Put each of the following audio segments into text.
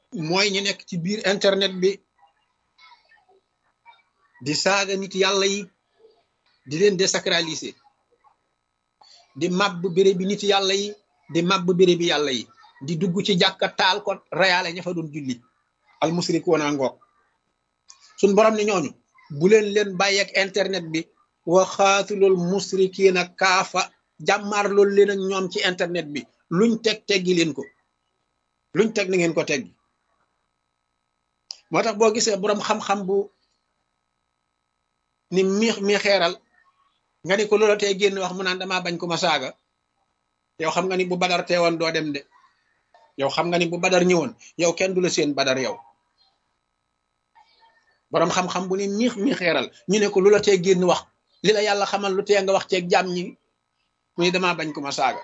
mooy ñu nekk ci biir internet bi di saaga nit yàlla yi di leen désacraliser di màbb béréb bi nit yàlla yi di màbb béréb bi yàlla yi di dugg ci jàkka taal ko reyaale ña fa doon julli al musrikuuna ngoog suñ borom ne ñooñu bu leen leen bàyyeek internet bi wa xaatulul musrikiina kaafa jàmmaar loolu leen ak ñoom ci internet bi luñ teg teggi leen ko luñ teg na ngeen ko teggi moo tax boo gisee boroom xam-xam bu ni mi mi xeeral nga ni ko loola tey génn wax mu naan damaa bañ ko ma saaga yow xam nga ni bu badar teewoon doo dem de yow xam nga ni bu badar ñëwoon yow kenn du la seen badar yow boroom xam-xam bu ni miix mi xeeral ñu ne ko lu la tee génn wax li la yàlla xamal lu tee nga wax ceeg jàmm ñi mu ni damaa bañ ko ma saaga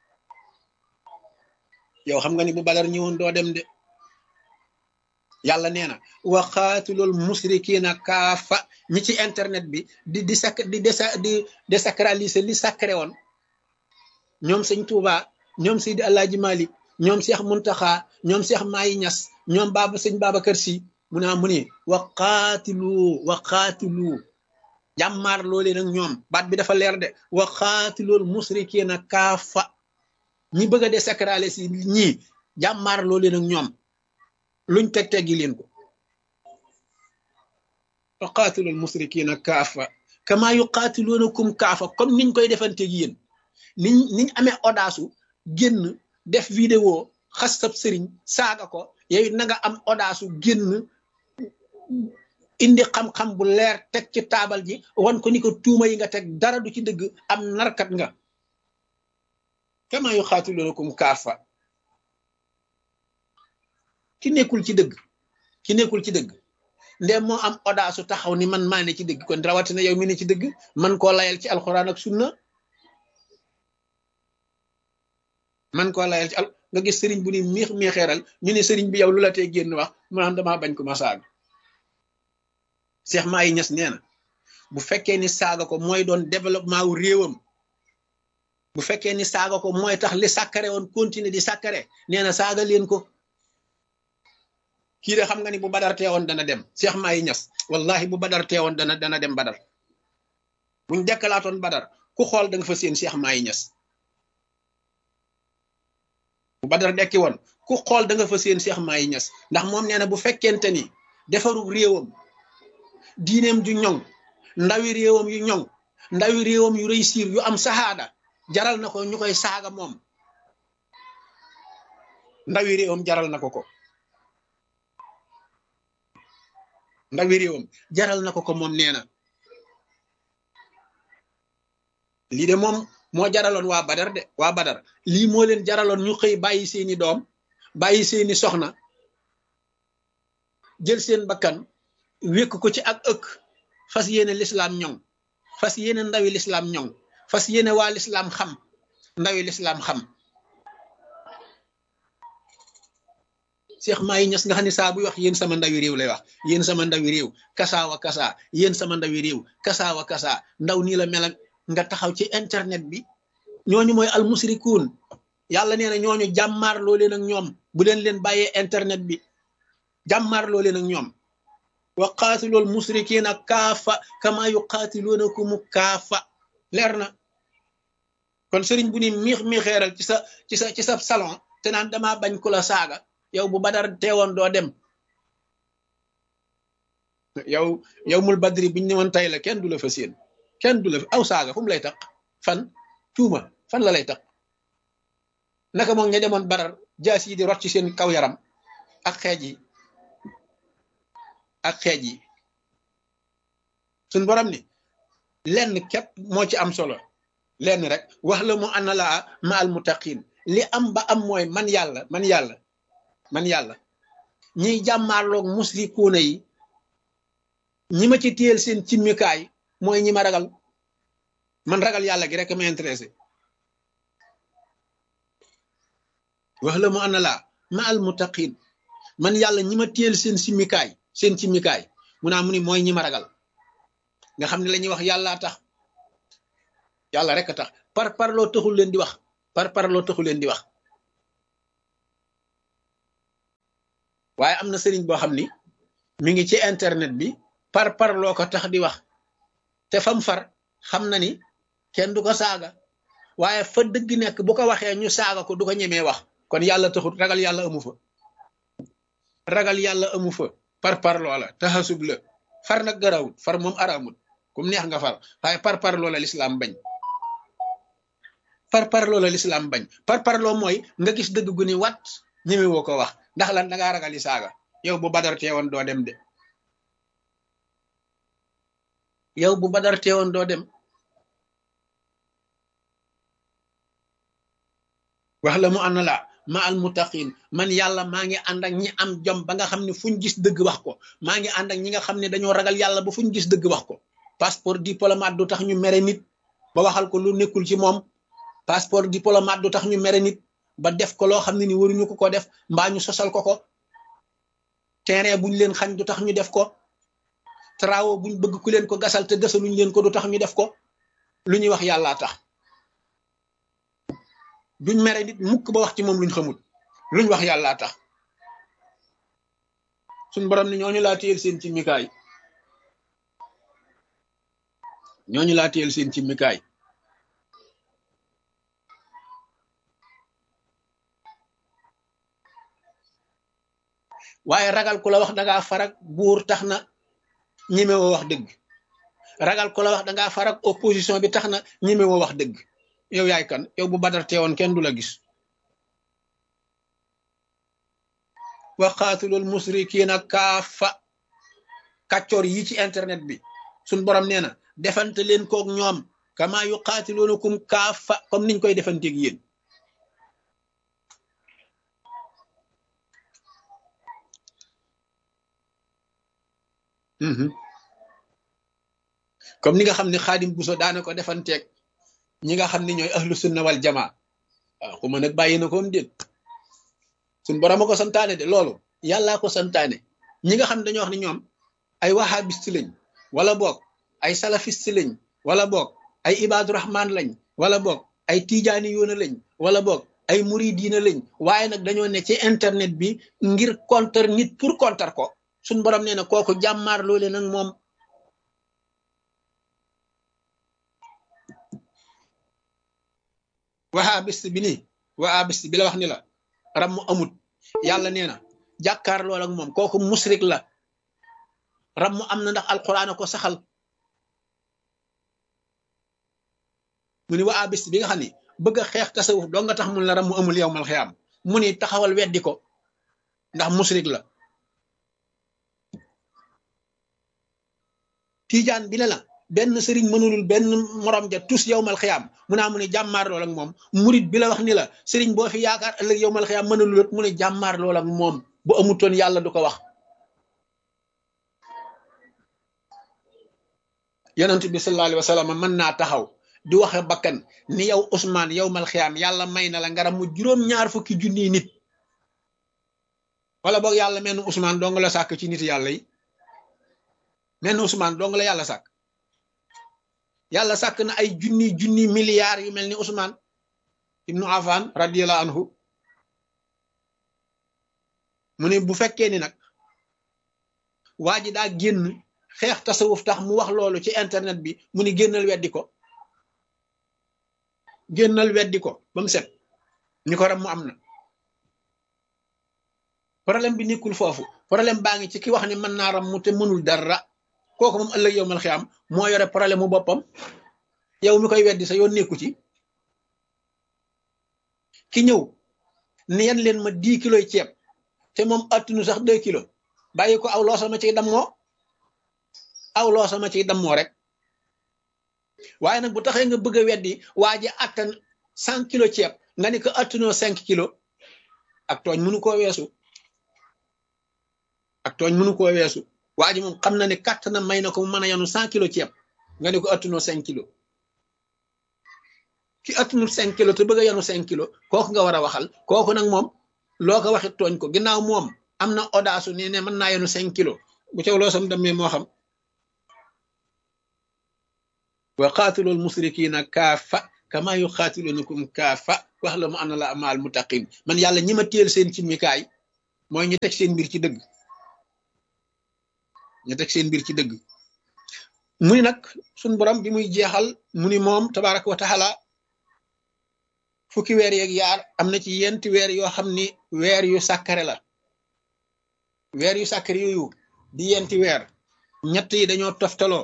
yow xam nga ni bu badar ñëwoon doo dem de yàlla nee na wa xaatulul musrikiina kaafa ñi ci internet bi di di sac di desa di désacraliser li sacré woon ñoom sëñ Touba ñoom Seydi Alaaji Malik ñoom Cheikh Muntaxa ñoom Cheikh Mayi Ñas ñoom baaba sëñ Babacar Si mu naa mu ni wa xaatilu wa xaatilu jàmmaar loolee nag ñoom baat bi dafa leer de wa xaatilul musrikiina kaafa ñi bëgg a désacraliser si ñii jàmmaar loolee nag ñoom luñ teg teggi leen ko wa qaatilul musrikiina kaafa kama yuqaatiluunakum kaafa comme niñ koy defanteeg yéen niñ niñ amee audace génn def vidéo xas sab sëriñ saaga ko yow na nga am audace génn indi xam-xam bu leer teg ci taabal ji wan ko ni ko tuuma yi nga teg dara du ci dëgg am narkat nga kama yuqaatiluunakum kaafa ki nekkul ci dëgg ki nekkul ci dëgg ndem moo am audace taxaw ni man maa ne ci dëgg kon rawatina yow mi ne ci dëgg man koo layal ci alxuraan ak sunna man koo layal ci al nga gis sëriñ bu ni miix miixeeral ñu ne sëriñ bi yow lu la tee génn wax mu naan damaa bañ ko ma saaga Cheikh Mahi Niass nee na bu fekkee ni saaga ko mooy doon développement wu réewam bu fekkee ni saaga ko mooy tax li sàkkare woon continuer di sàkkare nee na saaga leen ko kii de xam nga ni bu badar teewoon dana dem Cheikh Mahi Niass wallahi bu badar teewoon dana dana dem badar buñ dekkalaatoon badar ku xool da nga fa seen Cheikh Mahi Niass bu badar dekki woon ku xool da nga fa seen Cheikh Mahi Niass ndax moom nee na bu fekkente ni defaru réewam diineem ju ñoŋ ndawi réewam yu ñoŋ ndawi réewam yu réussir yu am saxaada jaral na ko ñu koy saaga moom ndawi réewam jaral na ko ko ndawi réewam jaral na ko ko moom nee na lii de moom moo jaraloon waa badar de waa badar lii moo leen jaraloon ñu xëy bàyyi seeni doom bàyyi seeni soxna jël seen bakkan wékk ko ci ak ëkk fas yéene lislaam ñoŋ fas yéene ndawi lislaam ñoŋ fas yéene waa lislaam xam ndawi lislaam xam Cheikh Mahi Niass nga xam ne saa buy wax yéen sama ndawi réew lay wax yéen sama ndawi réew kasaawa kasaa yéen sama ndawi réew kasaawa kasaa ndaw nii la mel nga taxaw ci internet bi ñooñu mooy almusrikuun yàlla nee na ñooñu jàmmaar loo leen ak ñoom bu leen leen bàyyee internet bi jàmmaar loo leen ak ñoom wa qaatilool musrikiina kaafa kama yuqaatiluunakum kaafa leer na kon sëriñ bu ni miix miixeeral ci sa ci sa ci sa salon te naan damaa bañ ku la saaga yow bu badar teewoon doo dem yow yow mul badri biñ ñëwoon tey la kenn du la fa séen kenn du la aw saaga fu mu lay tax fan tuuma fan la lay tax naka moom ña demoon badar jaas yi di rot ci seen kaw yaram ak xeej yi ak xeej yi suñ borom ni lenn képp moo ci am solo lenn rek wax la mu ana laa ma al muttaqin li am ba am mooy man yàlla man yàlla man yàlla ñiy jàmmaarloog musrikuuna yi ñi ma ci téyel seen cimmikaay mooy ñi ma ragal man ragal yàlla gi rek ma intéressé wax la mu ana laa ma al muttaqin man yàlla ñi ma téyel seen simmikaay seen cimmikaay mu naa mu ni mooy ñi ma ragal nga xam ne la ñuy wax yàllaa tax yàlla rek a tax par par loo taxul leen di wax par par loo taxul leen di wax waaye am na sëriñ boo xam ni mi ngi ci internet bi par par loo ko tax di wax te fam far xam na ni kenn du ko saaga waaye fa dëgg nekk bu ko waxee ñu saaga ko du ko ñemee wax kon yàlla taxut ragal yàlla amu fa ragal yàlla amu fa par par loola taxasub la far nag garawut far moom araamut kum neex nga far waaye par par loola lislaam bañ par par loola lislaam bañ par par loo mooy nga gis dëgg gu ni wat ñeme woo ko wax ndax lan da ngaa ragal yi saaga yow bu badar teewoon doo dem de yow bu badar teewoon doo dem wax la mu ànd la ma al muttaqin man yàlla maa ngi ànd ak ñi am jom ba nga xam ne fuñ gis dëgg wax ko maa ngi ànd ak ñi nga xam ne dañoo ragal yàlla ba fuñ gis dëgg wax ko passeport diplomate du tax ñu mere nit ba waxal ko lu nekkul ci moom passeport diplomate du tax ñu mere nit ba def ko loo xam ne ni waruñu ko ko def mbaa ñu sosal ko ko terrain buñ leen xañ du tax ñu def ko travaux buñ bëgg ku leen ko gasal te gasaluñ leen ko du tax ñu def ko lu ñuy wax yàllaa tax duñ mere nit mukk ba wax ci moom luñ xamul luñ wax yàllaa tax suñ borom ni ñooñu laa téyel seen ci mikaay ñooñu laa téyel seen ci mikaay waaye ragal ku la wax dangaa farak buur tax na ñemewoo wax dëgg ragal ku la wax dangaa farak opposition bi tax na ñemewoo wax dëgg yow yaay kan yow bu badar teewoon kenn du la gis wa qaatulul musrikiina kaafa kàccoor yi ci internet bi suñ borom nee na defante leen koog ñoom kama yu qaatiluunakum kaafa comme niñ koy defanteeg yéen comme ni nga xam ne xaadim buso daana ko defanteeg ñi nga xam ne ñooy ahlu sunna wal jamaa waaw xuma nag bàyyi na koom déet suñ borom a ko santaane de loolu yàllaa ko santaane ñi nga xam ne dañoo wax ne ñoom ay wahabiste lañ wala boog ay salafiste lañ wala boog ay ibaadu rahman lañ wala boog ay tijaani yoona lañ wala boog ay muridiina lañ waaye nag dañoo ne ci internet bi ngir contre nit pour contre ko suñ borom nee na kooku jàmmaar loole nag moom wahabist bi nii wahabist bi la wax ni la ram mu amut yàlla nee na jàkkaar lool ak moom kooku musrik la ram mu am na ndax alquran ko saxal mu ni wahabist bi nga xam ni bëgg a xeex tasawuf doo nga tax mun la ram mu amul yow mal xiyaam mu ni taxawal weddi ko ndax musrik la tiijaan bi ne la benn sëriñ mënulul benn morom ja tus yowmal xiyaam mu naa mu ne jàmmaar lool ak moom murit bi la wax ni la sëriñ boo fi yaakaar ëllëg yowmal xiyaam mënulul mu ne jàmmaar lool ak moom bu amutoon yàlla du ko wax yonent bi sallallahu alayhi wa sallam mën naa taxaw di waxe bakkan ni yow Ousmane yowmal xiyaam yàlla may na la ngaram mu juróom-ñaar fukki junniy nit wala boog yàlla menn Ousmane dong la sàkk ci nit yàlla yi menn Ousmane dong la yàlla sàkk yàlla sàkk na ay junni junni milliards yu mel ni Ousmane ibnu Affan radiyallahu anhu mu ne bu fekkee ni nag waa ji daa génn xeex tasawuf tax mu wax loolu ci internet bi mu ni génnal weddi ko génnal weddi ko ba mu set ni ko ram mu am na problème bi nekkul foofu problème baa ngi ci ki wax ni mën naa ram mu te mënul dara kooku moom ëllëg yow mal xiyaam moo yore problème mu boppam yow mi koy weddi sa yoon nekku ci ki ñëw ni yan leen ma dix kilos ceeb te moom attunu sax deux kilos bàyyi ko aw loo sama ciy dammoo aw loo sama ciy dammoo rek waaye nag bu taxee nga bëgg a weddi waa ji attan cent kilos ceeb nga ni ko attunoo cinq kilos ak tooñ mënu koo weesu ak tooñ mënu koo weesu waa ji moom xam na ne kàtt na may na ko mu mën a yanu cent kilos ceeb nga ne ko attunoo cinq kilos ki attunul cinq kilos te bëgg a yanu cinq kilos kooku nga war a waxal kooku nag moom loo ko waxit tooñ ko ginnaaw moom am na audace ne ne mën naa yanu cinq kilos bu caw loo sam demee moo xam wa qaatulul musrikiina kaafa kama yuqaatilunakum kaafa wax la mu ana la amaal muttaqin man yàlla ñi ma téel seen ci mikaay mooy ñu teg seen mbir ci dëgg ñu teg seen mbir ci dëgg mu ni nag suñ borom bi muy jeexal mu ni moom tabaraka wa taala fukki weer yeeg yaar am na ci yenti weer yoo xam ni weer yu sàkkare la weer yu sàkkare yooyu di yenti weer ñett yi dañoo toftaloo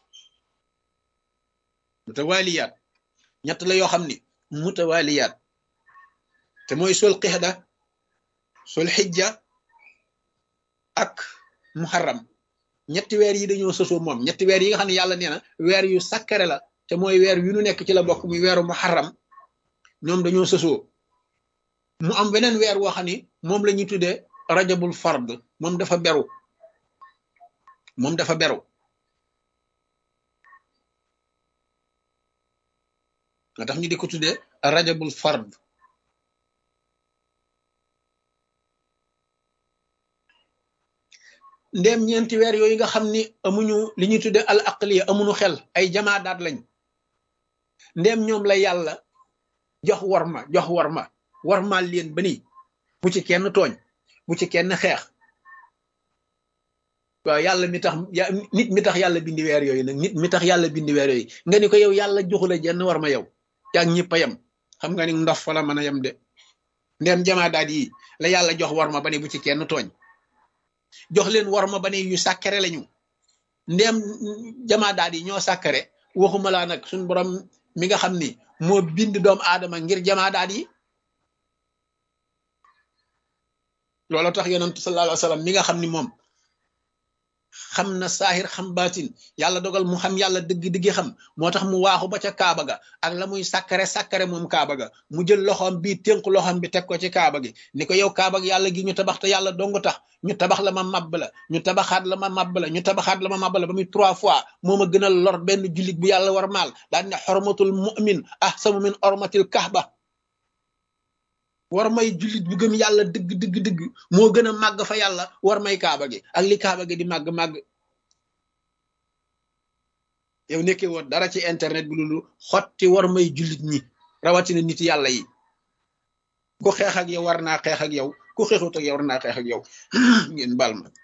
mutawaliyaat ñett la yoo xam ni mutawaliyaat te mooy sol qixda sol xijja ak muharram ñetti weer yi dañoo sosoo moom ñetti weer yi nga xam ne yàlla nee na weer yu sakkare la te mooy weer yu nu nekk ci la bokk muy weeru muharram ñoom dañoo sosoo mu am weneen weer woo xam ni moom la ñuy tuddee rajabul fard moom dafa beru moom dafa beru nga tax ñu di ko tuddee rajabul fard ndéem ñeenti weer yooyu nga xam ni amuñu li ñuy tudde al aqliya amuñu xel ay jamaadaat lañ ndéem ñoom la yàlla jox warma jox warma warmaal leen ba nii bu ci kenn tooñ bu ci kenn xeex waaw yàlla mi tax nit mi tax yàlla bindi weer yooyu nag nit mi tax yàlla bindi weer yooyu nga ni ko yow yàlla joxu la jenn warma yow yaag ñëpp a yem xam nga ni ndof fa la mën a yem de ndéem jamaadaat yi la yàlla jox warma ba ni bu ci kenn tooñ jox leen war ma ba ne yu sàkkare lañu ndéem jamaa daal yi ñoo sàkkare waxuma laa nag suñ borom mi nga xam ni moo bind doomu aadama ngir jamaa daal yi loolu tax yonent sallallahu alayhi wa sallam mi nga xam ni moom xam na saahir xam baatin yàlla dogal mu xam yàlla dëgg-dëgg xam moo tax mu waaxu ba ca kaaba ga ak la muy sàkkare sàkkare moom kaaba ga mu jël loxoom bii tënk loxoom bi teg ko ci kaaba gi ni ko yow kaaba gi yàlla gi ñu tabax te yàlla dong tax ñu tabax la ma mabb la ñu tabaxaat la ma mabb la ñu tabaxaat la ma mabb la ba muy trois fois moo ma gën a lor benn jullit bu yàlla war maal daal ne xormatul mu'min ahsamu min ormatil kahba war may jullit bu gëm yàlla dëgg dëgg dëgg moo gën a màgg fa yàlla war may kaaba gi ak li kaaba gi di màgg màgg yow nekkee woon dara ci internet bi loolu xotti war may jullit ñi rawatina nit yàlla yi ku xeex ak yow war naa xeex ak yow ku xeexut ak yow war naa xeex ak yow ngeen bal ma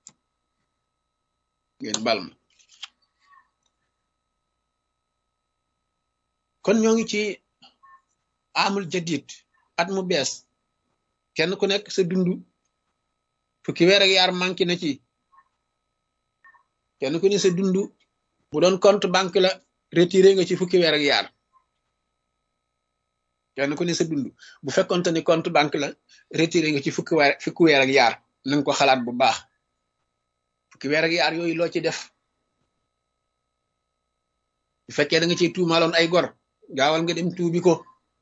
ngeen bal ma kon ñoo ngi ci amul jadid at mu bees kenn ku nekk sa dund fukki weer ak yaar manqué na ci kenn ku ne sa dund bu doon compte banque la retiré nga ci fukki weer ak yaar kenn ku ne sa dund bu fekkonte ni compte banque la retiré nga ci fukki weer fukki weer ak yaar na nga ko xalaat bu baax fukki weer ak yaar yooyu loo ci def bu fekkee da nga ciy tuumaaloon ay gor gaawal nga dem tuubi ko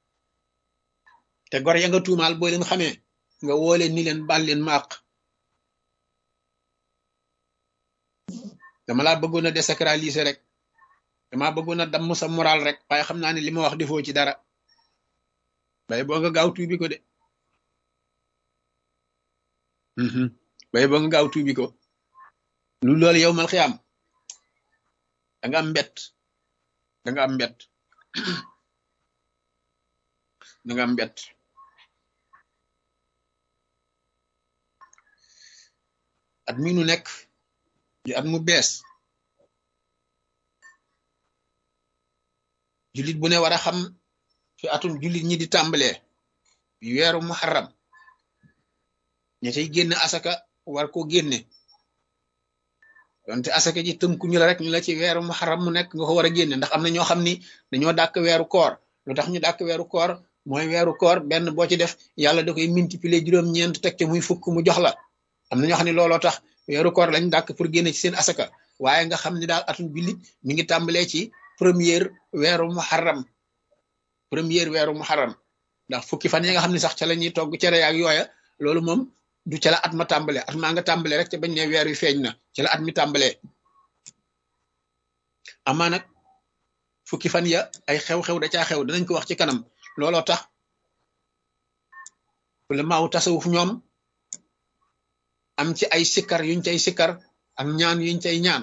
te gor ya nga tuumaal boo leen xamee nga woo leen ni leen baal leen maaq dama laa bëggoon a désacraliser rek dama bëggoon a damm sa moral rek waaye xam naa ne li ma wax defoo ci dara bay boo nga gaaw tuubi ko de bay boo nga gaaw tuubi ko lu loolu yow mal xiyaam da nga am mbett da nga am mbett da nga am mbett at mi nu nekk di at mu bees jullit bu ne war a xam fi atum jullit ñi di tàmbalee bi weeru muharram ña cay génn asaka war ko génne donte asaka ji tënku ñu la rek ñu la ci weeru muharram mu nekk nga ko war a génne ndax am na ñoo xam ni dañoo dàkk weeru koor lu tax ñu dàkk weeru koor mooy weeru koor benn boo ci def yàlla da koy multiplier juróom-ñeent teg te muy fukk mu jox la am na ñoo xam ne looloo tax weeru koor lañ dàkk pour génne ci seen asaka waaye nga xam ne daal atum jullit mi ngi tàmbalee ci première weeru muharram première weeru muharram ndax fukki fan yi nga xam ne sax ca la ñuy togg cere ak yooya loolu moom du ca la at ma tàmbalee at maa nga tàmbalee rek te bañ ne weer wi feeñ na ca la at mi tàmbalee amaa nag fukki fan ya ay xew-xew da caa xew danañ ko wax ci kanam looloo tax wala maaw tasawuf ñoom am ci ay sikkar yuñ cay sikkar ak ñaan yuñ cay ñaan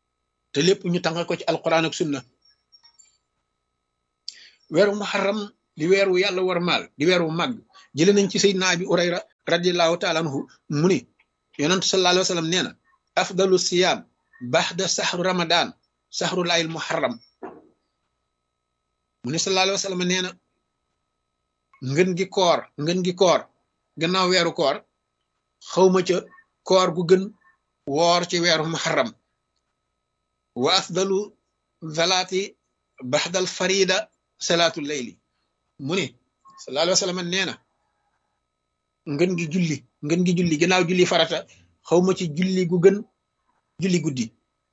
te lépp ñu tàngal ko ci alquran ak sunna weeru muharram di weer wu yàlla war maal di weer wu màgg jële nañ ci sayyidina abi urayra radiallahu taala anhu mu ni yonent sallallahu alayhi wa sallam nee na afdalu siyaam baxda saxru ramadan saxru laayil muharram mu ni sallallahu alayhi wa sallam nee na ngën gi koor ngën gi koor gannaaw weeru koor xawma ca koor gu gën woor ci weeru muharram wa afdalu zalaati baxdal farida salaatu layli mu ni sallallahu alayhi wa sallam nee na ngën gi julli ngën gi julli gannaaw julli farata xawma ci julli gu gën julli guddi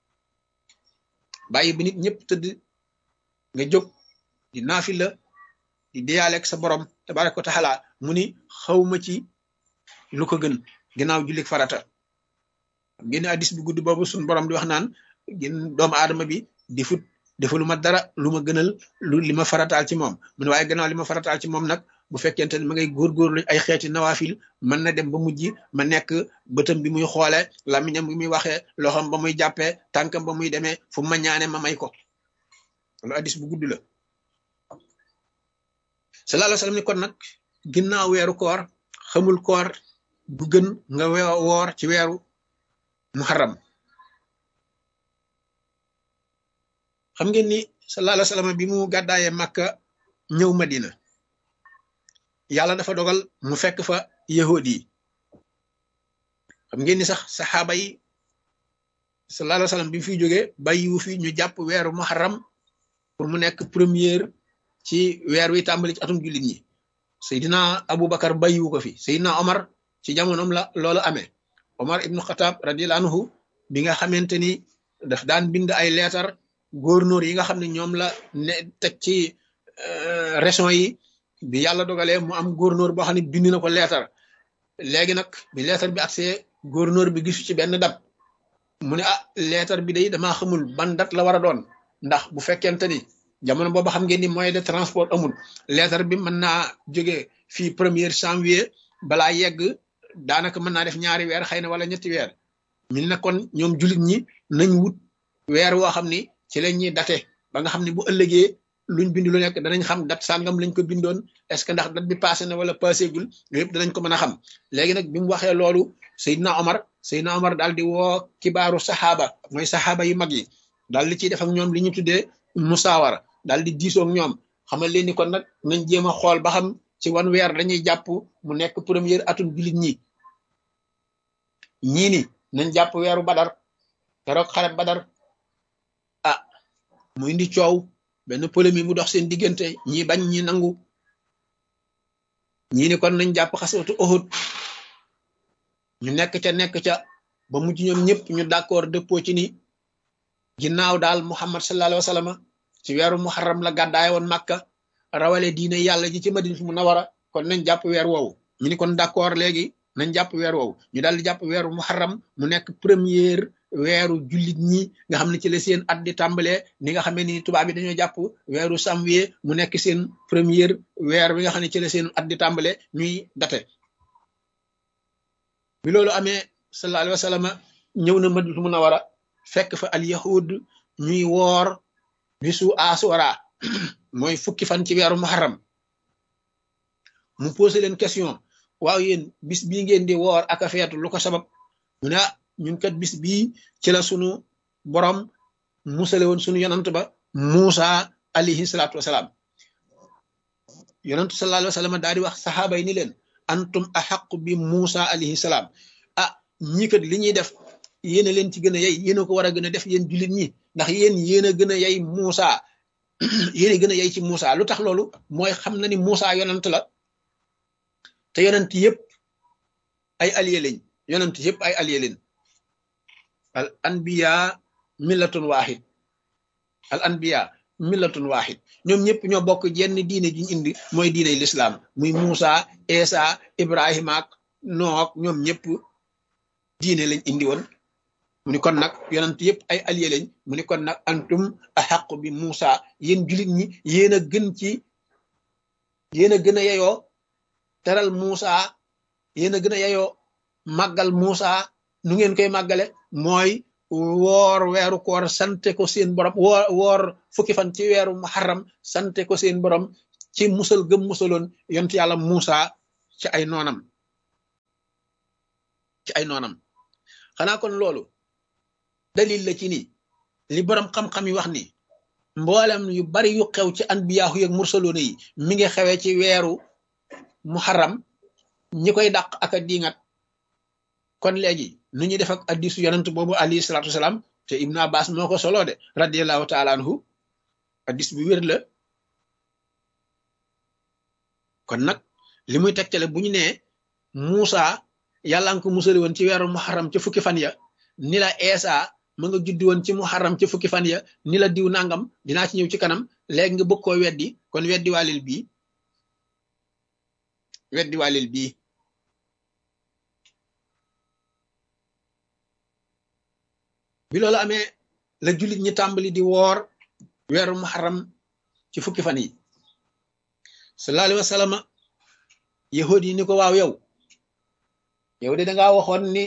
bàyyi bi nit ñëpp tëdd nga jóg di naafila di deyaaleeg sa borom tabaraka wa taala mu ni xawma ci lu ko gën gannaaw julli farata génn addis bu guddi boobu suñ borom di wax naan gën doomu aadama bi di fut defalu ma dara lu ma gënal lu li ma farataal ci moom mu ne waaye gannaaw li ma farataal ci moom nag bu fekkente ne ma ngay góorgóorlu ay xeeti nawaafil mën na dem ba mujj ma nekk bëtam bi muy xoole lamiñam bi muy waxee loxam ba muy jàppee tànkam ba muy demee fu ma ñaane ma may ko loolu addis bu gudd la sallallahu alayhi wa sallam ni kon nag ginnaaw weeru koor xamul koor bu gën nga woor ci weeru muharram xam ngeen ni sallallahu alayhi wa sallam bi mu gàddaayee Makka ñëw Madina yàlla dafa dogal mu fekk fa yahud yi xam ngeen ni sax saxaaba yi sallallahu alayhi wa sallam bi mu fiy jógee bàyyiwu fi ñu jàpp weeru muharram pour mu nekk première ci weer wi tàmbali ci atum jullit ñi Seydina Aboubacar bàyyiwu ko fi Seydina Omar ci jamonoom la loolu amee Omar ibnu Xataab radiyallahu anhu bi nga xamante ni daf daan bind ay leetar gouverneur yi nga xam ne ñoom la ne teg ci région yi bi yàlla dogalee mu am gouverneur boo xam ne bind na ko leetar léegi nag bi leetar bi agsee gouverneur bi gisu ci benn dat mu ne ah leetar bi day damaa xamul ban dat la war a doon ndax bu fekkente ni jamono boobu xam ngeen ni moyen de transport amul leetar bi mën naa jóge fii premier janvier balaa yegg daanaka mën naa def ñaari weer xëy na wala ñetti weer ñu ne kon ñoom jullit ñi nañ wut weer woo xam ni ci lañ ñuy date ba nga xam ne bu ëllëgee luñ bind lu nekk danañ xam dat sàngam lañ ko bindoon est-ce que ndax dat bi passé na wala passé gul yooyu yëpp danañ ko mën a xam léegi nag bi mu waxee loolu Seydina Omar Seydina Omar daal di woo kibaaru saxaaba mooy saxaaba yu mag yi daal di ciy def ak ñoom li ñu tuddee musaawara daal di diisoo ak ñoom xamal leen ni kon nag nañ jéem a xool ba xam ci wan weer dañuy jàpp mu nekk première atum jullit ñi ñii ni nañ jàpp weeru badar keroog xare badar ah mu indi coow benn polémique mu dox seen diggante ñi bañ ñi nangu ñii ni kon nañ jàpp xaswatu Uhud ñu nekk ca nekk ca ba mujj ñoom ñëpp ñu d'accord dëppoo ci ni ginnaaw daal Muhammad sallallahu alayhi wa sallam ci weeru muharram la gàddaay woon Makka rawale diine yàlla ji ci Madinatu Munawwara kon nañ jàpp weer woowu ñu ni kon d'accord léegi nañ jàpp weer woowu ñu daal di jàpp weeru muharram mu nekk première weeru jullit ñi nga xam ne ci la seen at di tàmbalee ni nga xamee ni tubaab yi dañoo jàpp weeru janvier mu nekk seen première weer bi nga xam ne ci la seen at di tàmbalee ñuy date bi loolu amee sallallahu alayhi wa sallam ñëw na Madinatu Munawwara fekk fa al yahud ñuy woor bisu asura mooy fukki fan ci weeru muharram mu posé leen question waaw yéen bis bii ngeen di woor ak a feetu lu ko sabab mu ne ñun kat bis bii ci la sunu borom musale woon sunu yonant ba Muusa alayhi salaatu wasalaam yonantu sallallahu alayhi wa sallam daal di wax saxaaba yi ni leen antum axaqu bi Muusa alayhi salaam ah ñii kat li ñuy def yéen a leen ci gën a yey yéen a ko war a gën a def yéen jullit ñi ndax yéen yéen a gën a yey Muusa yéen a gën a yey ci Muusa lu tax loolu mooy xam na ni Muusa yonant la te yonent yëpp ay allié lañ yonent yëpp ay allié lañ al anbiya millatun wahid al anbiya millatun wahid ñoom ñëpp ñoo bokk jenn diine ji ñu indi mooy diine l'islam muy Muusa Esa Ibrahima ak Nook ñoom ñëpp diine lañ indi woon mu ni kon nag yonent yëpp ay allié lañ mu ni kon nag antum ahaqu bi Muusa yéen jullit ñi yéen a gën ci yéen a gën a yeyoo teral Muusa yéen a gën a yeyoo màggal Muusa nu ngeen koy màggale mooy woor weeru koor sante ko seen borom woor woor fukki fan ci weeru muharram sante ko seen borom ci musal gëm musaloon yontu yàlla Muusa ci ay noonam ci ay noonam xanaa kon loolu dalil la ci ni li borom xam-xam yi wax ni mboolem yu bari yu xew ci anbiyaahu yeeg mursaloona yi mi ngi xewee ci weeru muharram ñi koy dàq ak a diingat kon léegi nu ñuy def ak addisu yonent boobu alayhi salaatu wasalaam te Ibn Abbas moo ko solo de radiallahu taala anhu addis bu wér la kon nag li muy tegtale bu ñu nee Muusa yàlla nga ko musali woon ci weeru muharram ca fukki fan ya ni la Eesa ma nga juddi woon ci muharram ca fukki fan ya ni la diw nangam dinaa ci ñëw ci kanam léegi nga bëgg koo weddi kon weddi waalil bii weddi waalil bii bi loolu amee la jullit ñi tàmbali di woor weeru muharram ci fukki fan yi sallallahu alayhi wa sallam yahud yi ni ko waaw yow yow de dangaa waxoon ni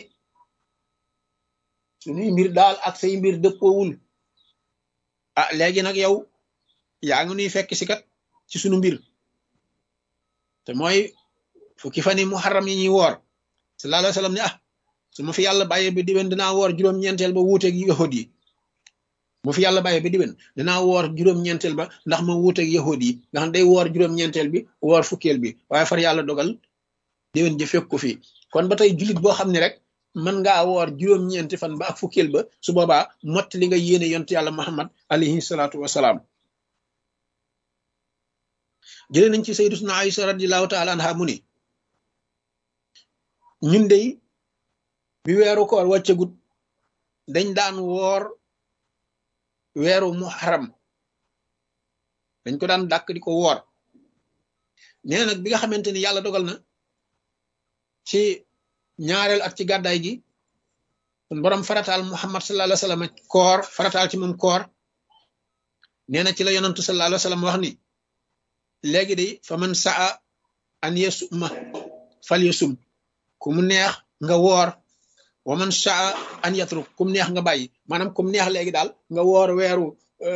suñuy mbir daal ak say mbir dëppoowul ah léegi nag yow yaa ngi nuy fekk si kat ci sunu mbir te mooy fukki fan yi muharram yi ñuy woor sallallahu alayhi wa sallam ne ah su ma fi yàlla bàyyee ba diwen dinaa woor juróom-ñeenteel ba wuuteeg yahud yi mu fi yàlla bàyyee ba diwen dinaa woor juróom-ñeenteel ba ndax ma wuuteeg yahud yi nga xam day woor juróom-ñeenteel bi woor fukkeel bi waaye far yàlla dogal diwen ji fekk ko fi kon ba tey jullit boo xam ne rek mën ngaa woor juróom-ñeenti fan ba ak fukkeel ba su boobaa mott li nga yéene yont yàlla muhammad alayhi salaatu wasalaam jëlee nañ ci sayyiduna Aïsa radiyallahu taala anha mu ni ñun dey bi weeru koor wàccagut dañ daan woor weeru muharram dañ ko daan dàkk di ko woor nee nag bi nga xamante ni yàlla dogal na ci ñaareel at ci gàddaay gi kon borom farataal muhammad sallallahu alayhi wa sallam koor farataal ci moom koor nee na ci la yonantu sallallahu alayhi wa sallam wax ni léegi de fa man saa an yasuma fal yasum ku mu neex nga woor wa man saa an yatruk kum neex nga bàyyi maanaam kum neex léegi daal nga woor weeru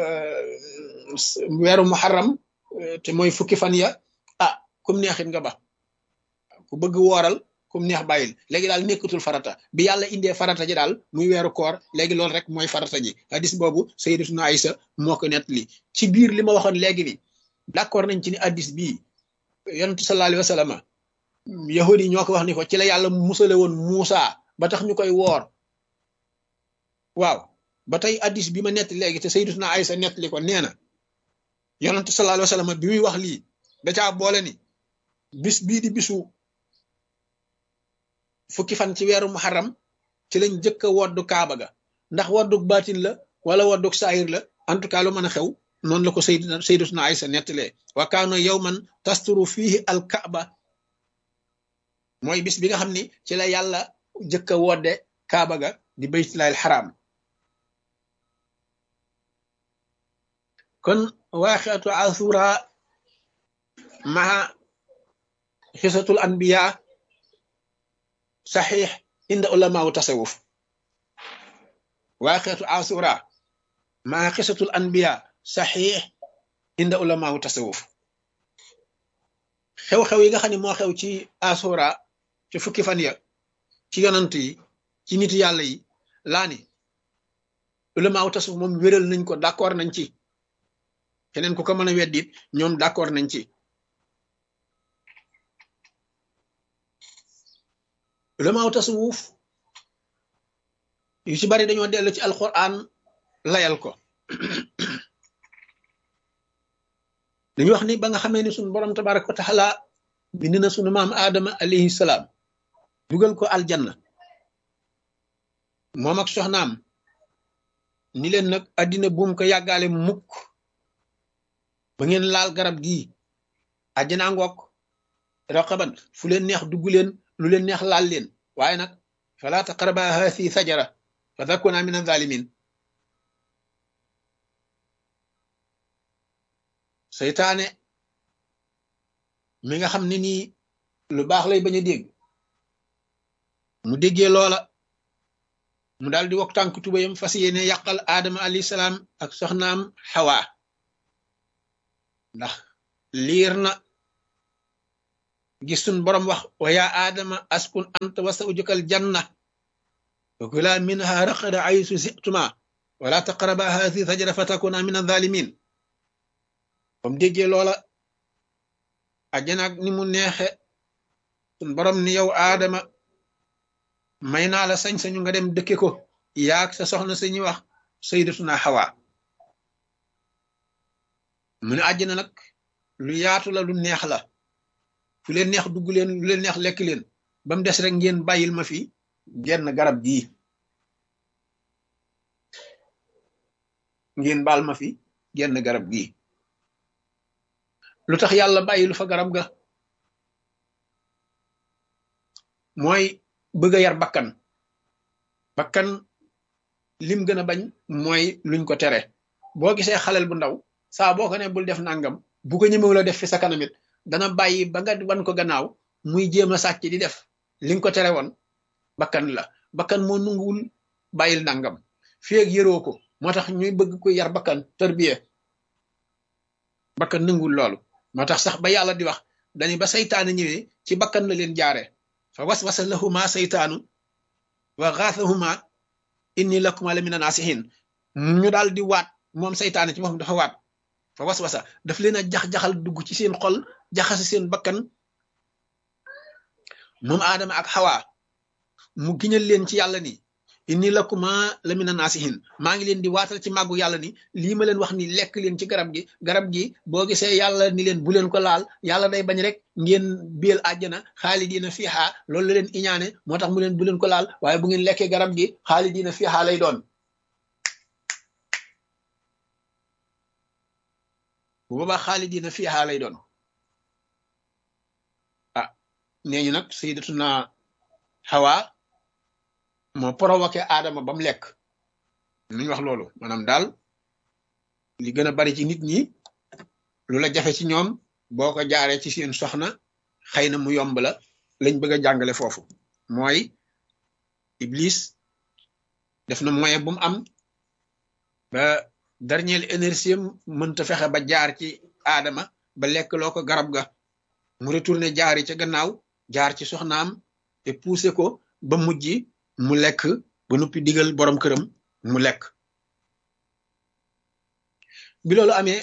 weeru muharram te mooy fukki fan ya ah kum neexit nga ba ku bëgg wooral kum neex bàyyil léegi daal nekkatul farata bi yàlla indee farata ji daal muy weeru koor léegi loolu rek mooy farata ji hadis boobu sayyidatuna Aïsa moo ko nett li ci biir li ma waxoon léegi ni d'accord nañ ci ni hadis bii yonent sallallahu alayhi wa sallam yahudi yi ñoo ko wax ni ko ci la yàlla musale woon Muusa ba tax ñu koy woor waaw ba tey hadis bi ma nett léegi te sayyidatuna Aïsa nett li ko nee na yonent sallallahu alayhi wa sallam bi muy wax lii da caa boole ni bis bii di bisu fukki fan ci weeru muharram ci lañ jëkk a woddu kaaba ga ndax wodduk baatin la wala wodduk saayir la en tout cas lu mën a xew noonu la ko sayd sayyidatuna Aïsa nettalee wa kaana yawman tasturu fihi al kaaba mooy bis bi nga xam ni ci la yàlla jëkk a wodde kaaba ga di baytullahi al xaram kon waaxiatu asura maa xisatul anbiya saxiix inda ulamaawu tasawuf waaxiatu asura maa xisatul anbiya saxiix inda ulamaawu tasawuf xew-xew yi nga xam ne moo xew ci asura ci fukki fan ya ci yonant yi ci nit yàlla yi laa ni ulamaawu tasawuf moom wéral nañ ko d'accord nañ ci keneen ku ko mën a weddit ñoom d'accord nañ ci ulamaaw tasawuf yu ci bari dañoo dellu ci alquran layal ko dañu wax ni ba nga xamee ni sunu borom tabaraka wa taala bind na sunu maam aadama alayhi salaam dugal ko aljanna moom ak soxnaam ni leen nag addina buum ko yàggaale mukk ba ngeen laal garab gii àjjanaa ngoog raqaban fu leen neex dugg leen lu leen neex laal leen waaye nag fala taqraba hathi sajara fa takuna min azalimin seytaane mi nga xam ne nii lu baax lay bañ a dégg mu déggee loola mu daal di wok tànk tubayam fas yéene yàqal aadama alayhi salaam ak soxnaam xawaa ndax liir na gis sun borom wax wa yaa aadama askun anta wa zawjukal janna wa kula minha raqada aysu situma wala taqraba hathi sajara fatakuna min adh-dhalimin bam déggee loola àjjana ak ni mu neexe sun borom ni yow aadama may naa la sañ-sañu nga dem dëkke ko yaag sa soxna sañuy wax sayyidatuna Hawa mu ne àjjana nag lu yaatu la lu neex la fu leen neex dugg leen lu leen neex lekk leen ba mu des rek ngeen bàyyil ma fi genn garab gii ngeen baal ma fi genn garab gii lu tax yàlla bàyyilu fa garab ga mooy bëgg a yar bakkan bakkan lim gën a bañ mooy luñ ko tere boo gisee xalel bu ndaw saa boo ko ne bul def nangam bu ko ñemewu la def fi sa kanamit dana bàyyi ba nga wan ko gannaaw muy jéem a sàcc di def li nga ko tere woon bakkan la bakkan moo nunguwul bàyyil nangam fii ak yëroo ko moo tax ñuy bëgg ko yar bakkan tërbiye bakkan nanguwul loolu moo tax sax ba yàlla di wax dañu ba saytaane ñëwee ci bakkan la leen jaare fa waswasa lahuma saytaanu wa xaasahuma inni lakuma la mina naasihin ñu daal di waat moom saytaane ci boppam dafa waat fa waswasa daf leen a jax-jaxal dugg ci seen xol jaxase seen bakkan moom aadama ak xawa mu giñal leen ci yàlla ni inni lakuma la mina naasihin maa ngi leen di waatal ci màggu yàlla ni lii ma leen wax ni lekk leen ci garab gi garab gi boo gisee yàlla ni leen bu leen ko laal yàlla day bañ rek ngeen biel àjjana xaalidiina fiiha loolu la leen iñaane moo tax mu leen bu leen ko laal waaye bu ngeen lekkee garab gi xaalidiina fiiha lay doon bu boobaa xaalidiina fiiha lay doon ah nee ñu nag sayyidatuna Hawa moo provoqué Adama ba mu lekk nuñ wax loolu maanaam daal li gën a bari ci nit ñi lu la jafe ci ñoom boo ko jaaree ci seen soxna xëy na mu yomb la lañ bëgg a jàngale foofu mooy Iblis def na moyen bu mu am ba dernière énergie mënta fexe ba jaar ci Adama ba lekk loo ko garab ga mu retourné jaari ca gannaaw jaar ci soxnaam te poussé ko ba mujj mu lekk ba noppi digal borom këram mu lekk bi loolu amee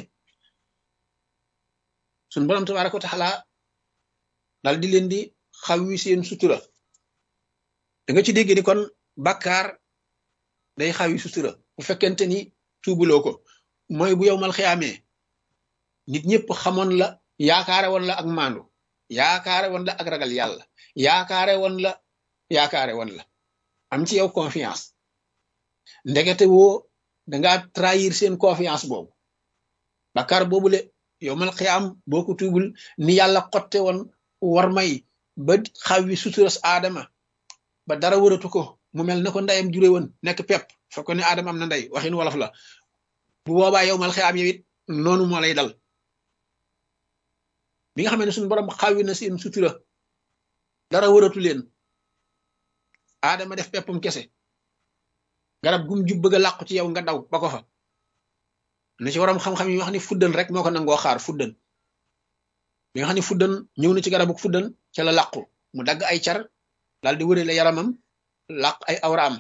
suñ borom tabaaraka wa taala dal di leen di xawwi seen sutura da nga ci dégg ni kon bàkkaar day xawwi sutura bu fekkente ni tuubuloo ko mooy bu yow mal xiyaamee nit ñëpp xamoon la yaakaare woon la ak maandu yaakaare woon la ak ragal yàlla yaakaare woon la yaakaare woon la am ci yow confiance ndekete woo danga trahir seen confiance boobu bakkaar boobule yow mal xiyaam boo ko tuubul ni yàlla xotte woon war may ba xawwi suturas aadama ba dara wëratu ko mu mel na ko ndeyam jure woon nekk pepp fekk ne aadama am na ndey waxin wolof la bu boobaa yow mal xiyaam yow it noonu moo lay dal bi nga xam ne suñu borom xawwi na seen sutura dara wëratu leen aadama def peppum kese garab gum jub bëgg a làqu ci yow nga daw ba ko fa na ci waram xam-xam yi wax ni fuddan rek moo ko nangoo xaar fuddan bi nga xam ne fuddan ñëw na ci garabu fuddan ca la làqu mu dagg ay car daal di wërale yaramam làq ay awraam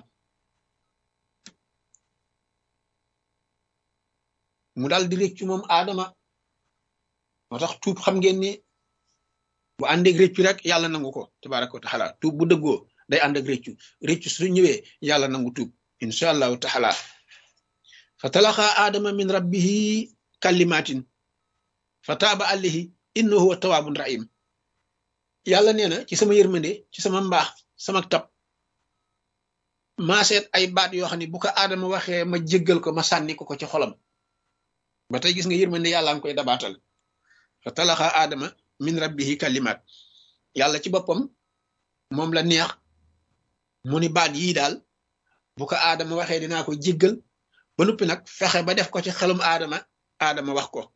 mu daal di réccu moom aadama moo tax tuub xam ngeen ni bu àndeeg réccu rek yàlla nangu ko tabaraka wa taala tuub bu dëggoo day ànd ak réccu réccu su ñëwee yàlla nangu tuub insha allahu taala fa talaqa aadama min rabbihi kalimatin fa taaba alayhi innahu huwa tawaabun rahim yàlla nee na ci sama yërmande ci sama mbaax sama tab maa seet ay baat yoo xam ne bu ko aadama waxee ma jéggal ko ma sànni ko ko ci xolam ba tey gis nga yërmande yàlla nga koy dabaatal fa talaqa aadama min rabbihi kalimat yàlla ci boppam moom la neex mu ni baat yii daal bu ko aadama waxee dinaa ko jéggal ba noppi nag fexe ba def ko ci xelum aadama aadama wax ko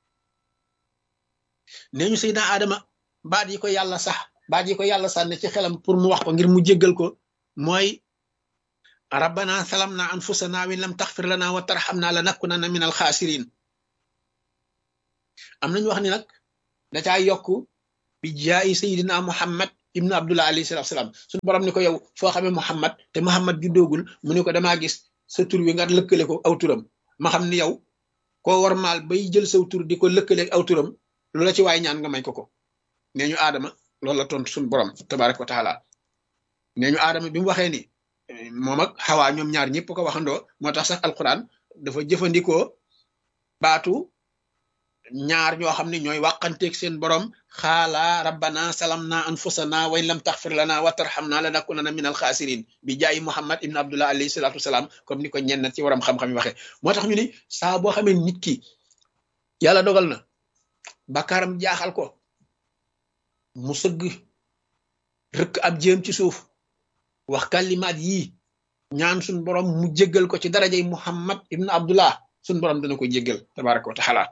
nee ñu sayda aadama baat yi ko yàlla sax baat yi ko yàlla sànne ci xelam pour mu wax ko ngir mu jéggal ko mooy rabbana salamna anfusana wa in lam taxfir lana wa tarxamna la nakunanna min alxaasirin am nañu wax ni nag da caa yokk bi jaayi sayidina muhammad ibnu abdullah alayhi salatu salaam suñu borom ni ko yow foo xamee muhammad te muhammad juddoogul mu ni ko damaa gis sa tur wi nga lëkkale ko aw turam ma xam ni yow koo war maal bay jël saw tur di ko lëkkaleeg aw turam lu la ci waay ñaan nga may ko ko nee ñu aadama loolu la tontu suñu borom tabaraka wa taala nee ñu aadama bi mu waxee ni moom ak xawaa ñoom ñaar ñëpp ko waxandoo moo tax sax alquran dafa jëfandikoo baatu ñaar ñoo xam ne ñooy wàqanteeg seen borom xaala rabbana salamna anfusana wa in lam taxfir lana wa tarhamna lanakunana min alxaasirin bi jaayi muhammad ibn abdullah alayhi salatu wasalaam comme ni ko ñenn ci waram xam-xam yi waxee moo tax ñu ni saa boo xamee nit ki yàlla dogal na bakaaram jaaxal ko mu sëgg rëkk ab jéem ci suuf wax kalimaat yii ñaan suñ borom mu jéggal ko ci darajay muhammad ibn abdullah suñ borom dana ko jéggal tabaraka wa taala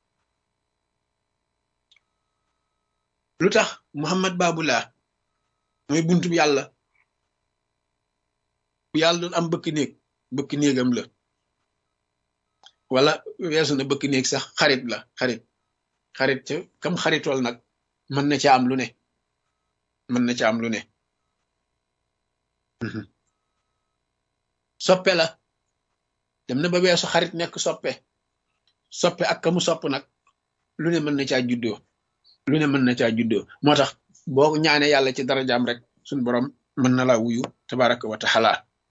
lu tax muhammad babullah mooy buntu bi yàlla bu yàlla doon am bëkk néeg bëkk néegam la wala weesu na bëkk néeg sax xarit la xarit xarit ca kam xaritool nag mën na ca am lu ne mën na ca am lu ne soppe la dem na ba weesu xarit nekk soppe soppe ak kamu sopp nag lu ne mën na caa juddoo lu ne mën na caa juddoo moo tax boo ñaane yàlla ci darajaam rek suñ borom mën na laa wuyu tabaraka wa taala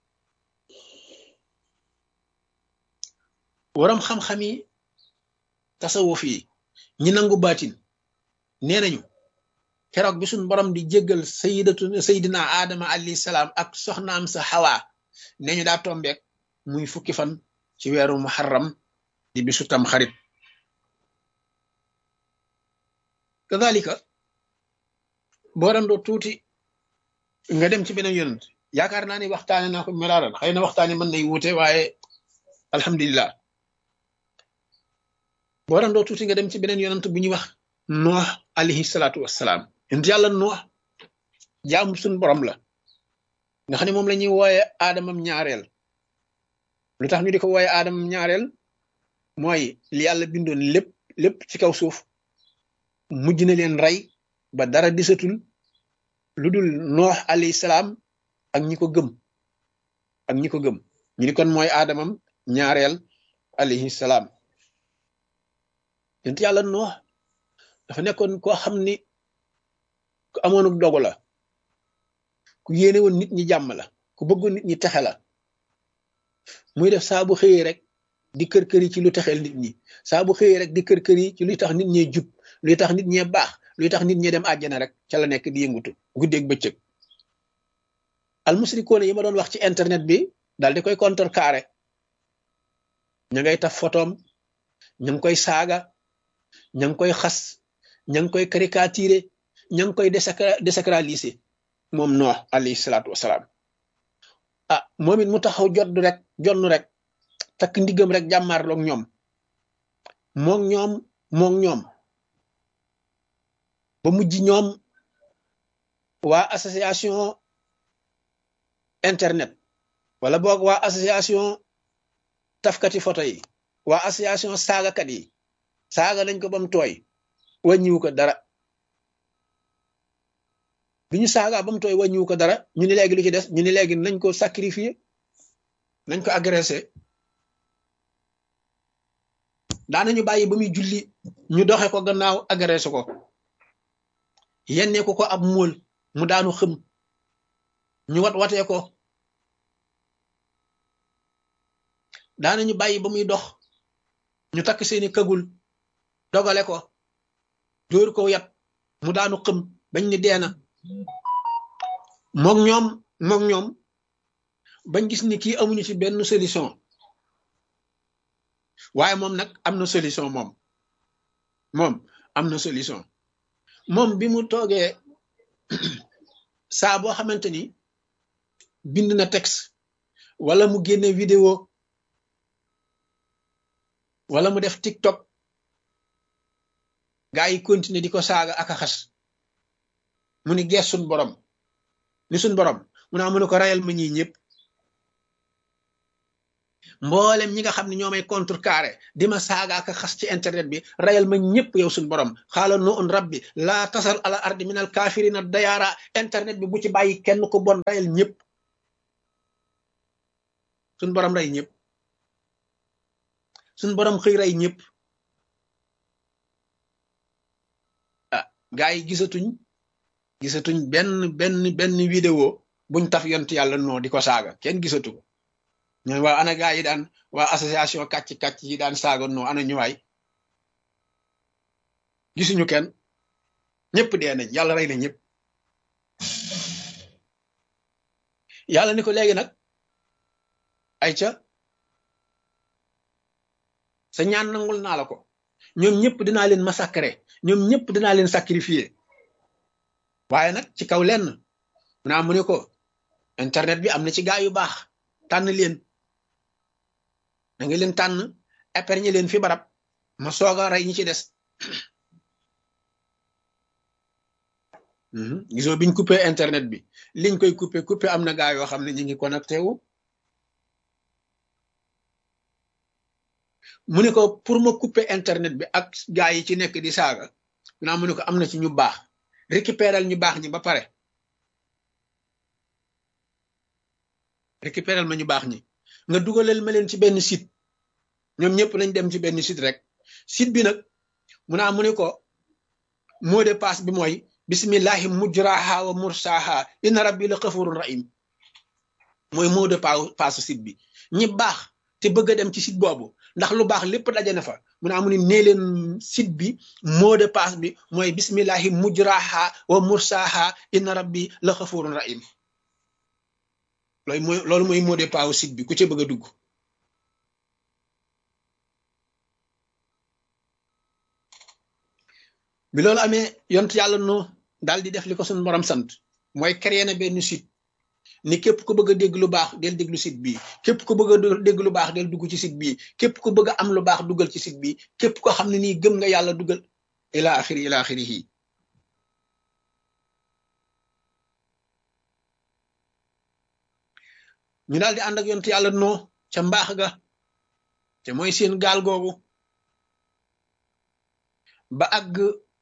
waram xam-xam yi tasawuf yi ñi nangu baatin nee nañu keroog bi suñ borom di jéggal sayidatu sayidina aadama alayhi salaam ak soxnaam sa xawaa nee ñu daa tombeek muy fukki fan ci weeru muharram di bisu tam xarit kadalika boo dandoo tuuti nga dem ci beneen yonent yaakaar naa ni waxtaane naa ko melaaral xëy na waxtaane mën nay wuute waaye alhamdulilah boo dandoo tuuti nga dem ci beneen yonent bu ñuy wax noox alayhi salaatu wassalaam yonent yàlla noox jaamu suñ borom la nga xam ne moom la ñuy wooye aadamam ñaareel lu tax ñu di ko wooye aadamam ñaareel mooy li yàlla bindoon lépp lépp ci kaw suuf mujj na leen rey ba dara disatul lu dul noox alayhi salaam ak ñi ko gëm ak ñi ko gëm ñu ni kon mooy aadamam ñaareel alayhi salaam yonent yàlla noox dafa nekkoon koo xam ni ku amoon dogu la ku yéene woon nit ñi jàmm la ku bëggoon nit ñi texe la muy def saa bu xëyee rek di kër kër yi ci lu texeel nit ñi saa bu xëyee rek di kër kër yi ci luy tax nit ñee jub luy tax nit ñee baax luy tax nit ñee dem àjjana rek ca la nekk di yëngutu guddeeg bëccëg almusrikoon yi ma doon wax ci internet bi daal di koy contrecarré ña ngay taf photom ña ngi koy saaga ña ngi koy xas ña ngi koy caricaturé ña ngi koy désacralisé moom noox alayhi salaatu wasalaam ah moom it mu taxaw jot rek jonn rek takk ndiggam rek jàmmaarloog ñoom moog ñoom moog ñoom ba mujj ñoom waa association internet wala boog waa association tafkati photo yi waa association saagakat yi saaga nañ ko ba mu tooy wàññiwu ko dara bi ñu saagaa ba mu tooy wàññiwu ko dara ñu ni léegi lu ci des ñu ni léegi nañ ko sacrifier nañ ko agressé daanañu bàyyi ba muy julli ñu doxe ko gannaaw agressé ko yennee ko ko ab móol mu daanu xëm ñu wat watee ko daanañu bàyyi ba muy dox ñu takk seeni këgul dogale ko dóor ko yat mu daanu xëm bañ ni deena mook ñoom mook ñoom bañ gis ni kii amuñu ci benn solution waaye moom nag am na solution moom moom am na solution moom bi mu toogee saa boo xamante ni bind na texte wala mu génne vidéo wala mu def tiktok gaa yi continuer di ko saaga ak a xas mu ni gees suñ borom ni suñ borom mu naa mu ne ko rayal ma ñii ñëpp mboolem ñi nga xam ne ñoo may contrecarré di ma saaga ak xas ci internet bi rayal ma ñëpp yow suñu borom xaala no un rabbi laa tasal ala ardi minal kafirina dayaara internet bi bu ci bàyyi kenn ko bon rayal ñëpp suñu borom rey ñëpp suñu borom xëy rey ñëpp ah gaa yi gisatuñ gisatuñ benn benn benn vidéo buñ taf yont yàlla noo di ko saaga kenn gisatu ko ñooy waa ana gaa yi daan waa association kàcc-kàcc yi daan saaga noo ana ñuwaay gisuñu kenn ñëpp dee nañ yàlla rey na ñëpp yàlla ni ko léegi nag ay ca sa ñaan nangul naa la ko ñoom ñëpp dinaa leen massacrer ñoom ñëpp dinaa leen sacrifier waaye nag ci kaw lenn mu naa mu ne ko internet bi am na ci gaa yu baax tànn leen da nga leen tànn épargner leen fi barab ma soog a rey ñi ci des gisoo biñ coupé internet bi liñ koy coupé coupé am na gaa yoo xam ne ñu ngi connecté wu mu ne ko pour ma couper internet bi ak gaa yi ci nekk di saaga naa mu ne ko am na ci ñu baax récupéral ñu baax ñi ba pare récupéral ma ñu baax ñi nga dugalal ma leen ci benn site ñoom ñëpp nañ dem ci benn site rek site bi nag mu naa mu ne ko mot de passe bi mooy bismillahi mujraha wa mursaha inna rabbi la xafurun rahim mooy mot de passe site bi ñi baax te bëgg a dem ci site boobu ndax lu baax lépp daje na fa mu ne amu ni nee leen site bi mot de passe bi mooy bismillahi mujraha wa mursaha inna rabbi la xafurun rahim loolu mooy loolu mooy mot de passe site bi ku ci bëgg a dugg bi loolu amee yont yàlla no daal di def li ko suñu borom sant mooy créer na benn site ni képp ku bëgg a dégg lu baax del déglu site bii képp ku bëgg a dégg lu baax del dugg ci site bii képp ku bëgg a am lu baax duggal ci site bii képp ko xam ne nii gëm nga yàlla duggal ila axiri ila axirihi ñu daal di ànd ak yontu yàlla noo ca mbaax ga te mooy seen gaal googu ba àgg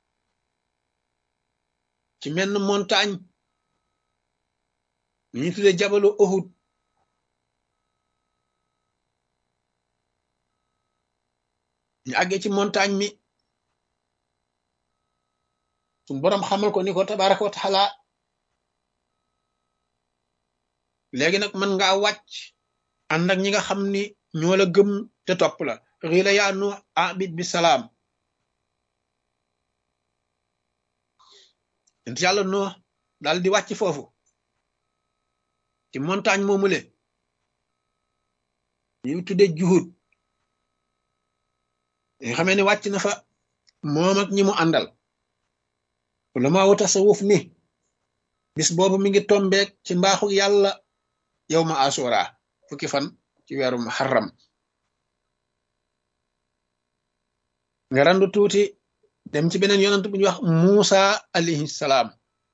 ci menn montagne ñu ñu tuddee jabalu Uhud ñu àggee ci montagne mi suñ boroom xamal ko ni ko tabaraka wa taala léegi nag mën ngaa wàcc ànd ak ñi nga xam ni ñoo la gëm te topp la xiila yaa nu abid bi salaam ent yàlla noo daal di wàcc foofu ci montagne moomule ñu tudde juhud nga xamee ne wàcc na fa moom ak ñi mu àndal wala maa wu tasawuf ni bis boobu mi ngi tombeek ci mbaaxu yàlla yow ma asura fukki fan ci weeru muharram nga randu tuuti dem ci beneen yonant bu ñuy wax Musa alayhi salaam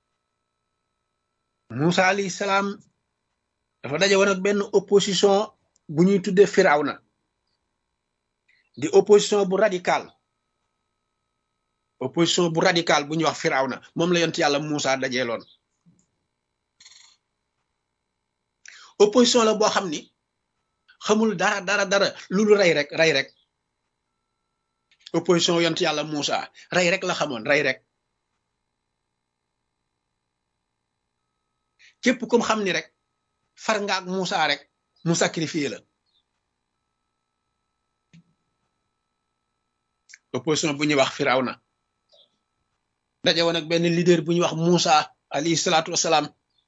Musa alayhi salaam dafa daje woon ak benn opposition bu ñuy tuddee Firawna di opposition bu radical opposition bu radical bu ñuy wax Firawna moom la yont yàlla Musa dajeeloon opposition la boo xam ni xamul dara dara dara lu lu rey rek rey rek opposition yont yàlla Moussa rey rek la xamoon rey rek képp kum xam ni rek far nga ak Moussa rek mu sacrifié la opposition bu ñuy wax Firawna daje woon ak benn leader bu ñuy wax Moussa alayhi salaatu wasalaam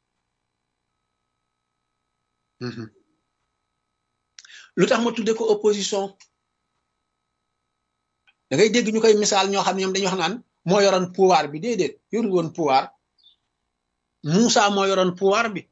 lu tax ma tudde ko opposition da ngay dégg ñu koy misaal ñoo xam ne ñoom dañuy wax naan moo yoroon pouvoir bi déedéet yoru woon pouvoir Moussa moo yoroon pouvoir bi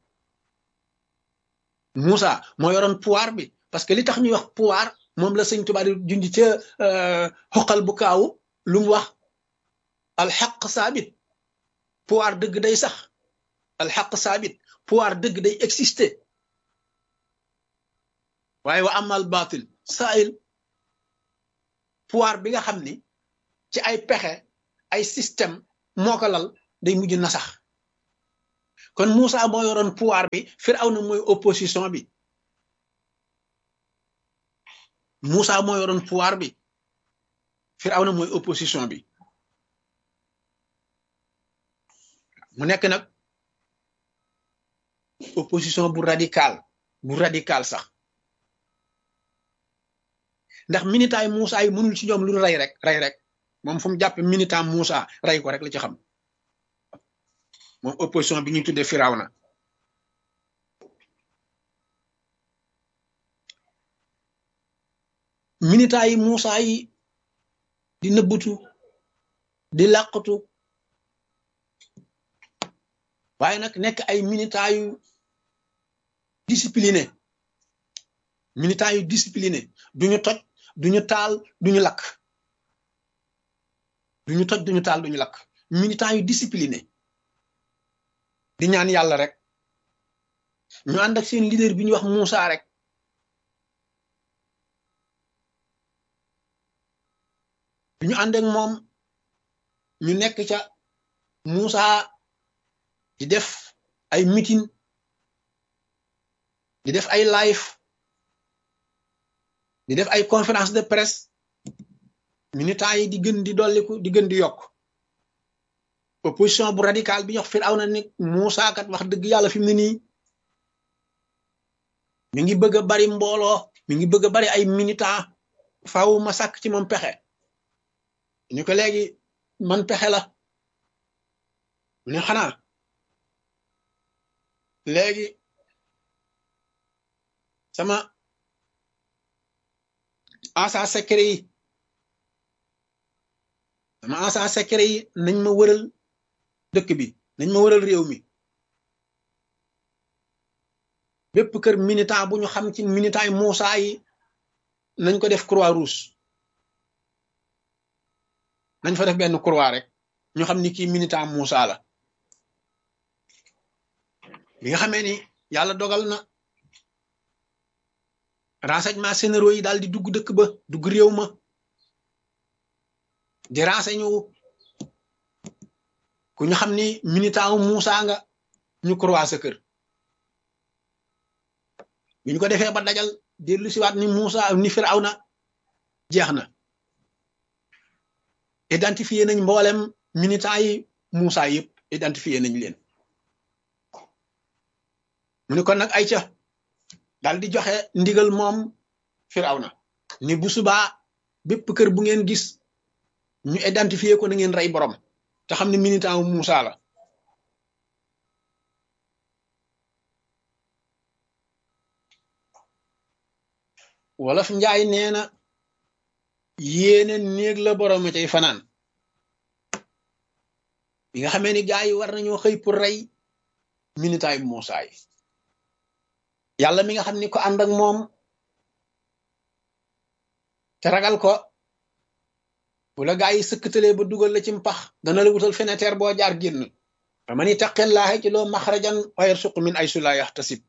Moussa moo yoroon pouvoir bi parce que li tax ñuy wax pouvoir moom la sëñ Tuubaa di junj ca xoqal bu kaawu lu mu wax alxaq saabit pouvoir dëgg day sax alxaq saabit pouvoir dëgg day exister waaye wa amal batil sail pouvoir bi nga xam ni ci ay pexe ay système moo ko lal day mujj na sax kon Moussa moo yoroon pouvoir bi Firawna mooy opposition bi Moussa moo yoroon pouvoir bi Firawna mooy opposition bi mu nekk nag opposition bu radical bu radical sax ndax minitaay Moussa yi mënul ci ñoom lu rey rek rey rek moom fu mu jàpp minitam Moussa rey ko rek la ci xam moom opposition bi ñuy tuddee Firawna minita yi Moussa yi di nëbbatu di làqatu waaye nag nekk ay minita yu discipliné minita yu discipliné duñu toj duñu taal duñu lakk duñu toj duñu taal duñu lakk minita yu discipliné di ñaan yàlla rek ñu ànd ak seen leader bi ñuy wax Moussa rek bi ñu ànd ak moom ñu nekk ca Moussa di def ay meeting di def ay live di def ay conférence de presse militants yi di gën di dolliku di gën di yokk opposition bu radical bi ñox Firawna ni Moussa kat wax dëgg yàlla fi mu ne nii mi ngi bëgg a bari mbooloo mi ngi bëgg a bari ay militants faaw ma sàkk ci moom pexe ñu ko léegi man pexe la mu ne xanaa léegi sama agent secret yi sama agent secret yi nañ ma wëral dëkk bi nañ ma wëral réew mi bépp kër militant bu ñu xam ci militant yi Moussa yi nañ ko def croix rouge nañ fa def benn croix rek ñu xam ni kii militant Moussa la bi nga xamee ni yàlla dogal na renseignement généraux yi daal di dugg dëkk ba dugg réew ma di renseigné wu ku ñu xam ni militant wu Moussa nga ñu croix sa kër bi ñu ko defee ba dajal dellu siwaat ni Moussa ni Firawna jeex na identifié nañ mboolem militant yi Moussa yëpp identifié nañ leen mu ne kon nag ay ca daal di joxe ndigal moom Firawna ni bu subaa bépp kër bu ngeen gis ñu identifié ko na ngeen rey borom te xam ne militant wu Moussa la wolof njaay nee na yéene néeg la borom a cay fanaan bi nga xamee ni gaa yi war nañoo xëy pour rey militaay Moussa yi yàlla mi nga xam ni ko ànd ak moom te ragal ko bu la gaa yi sëkkatalee ba dugal la ci mpax dana la wutal fenêtre boo jaar génn fa man ittaqillaaha ci loo maxrajan wa yarsuq min aysu laa yaxtasib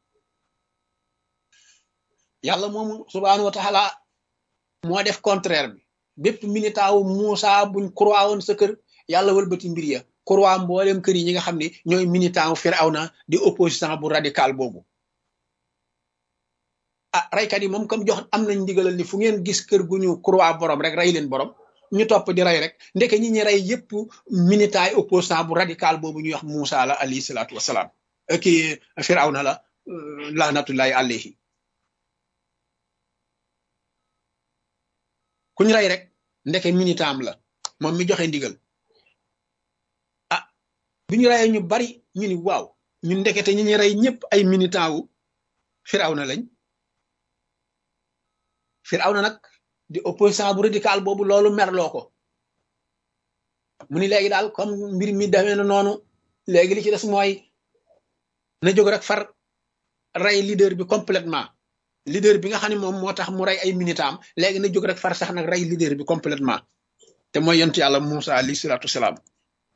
yàlla moomu subhaanahu wa taala moo def contraire bi bépp militant wu Moussa buñ croix woon sa kër yàlla wëlbati mbir ya croix mboolem kër yi ñi nga xam ne ñooy militant wu Firawna di opposition bu radical boobu ah raykat yi moom comme jox am nañ ndigalal ni fu ngeen gis kër gu ñu croix borom rek rey leen borom ñu topp di rey rek ndeke ñi ñi rey yépp militant yi opposant bu radical boobu ñuy wax Moussa la alayhi salaatu wasalaam kii Firawna la lahnatullahi alayhi kuñ rey rek ndeke militant am la moom mi joxe ndigal ah bi ñu reyee ñu bari ñu ni waaw ñu ndekete ñi ñu rey ñëpp ay militant wu Firawna lañ Firawna nag di opposant bu radical boobu loolu merloo ko mu ni léegi daal comme mbir mi demee na noonu léegi li ci des mooy na jóg rek far rey leader bi complètement leader bi nga xam ne moom moo tax mu rey ay militam léegi na jóg rek far sax nag rey leader bi complètement te mooy yonent yàlla Moussa alayhi salaatu salaam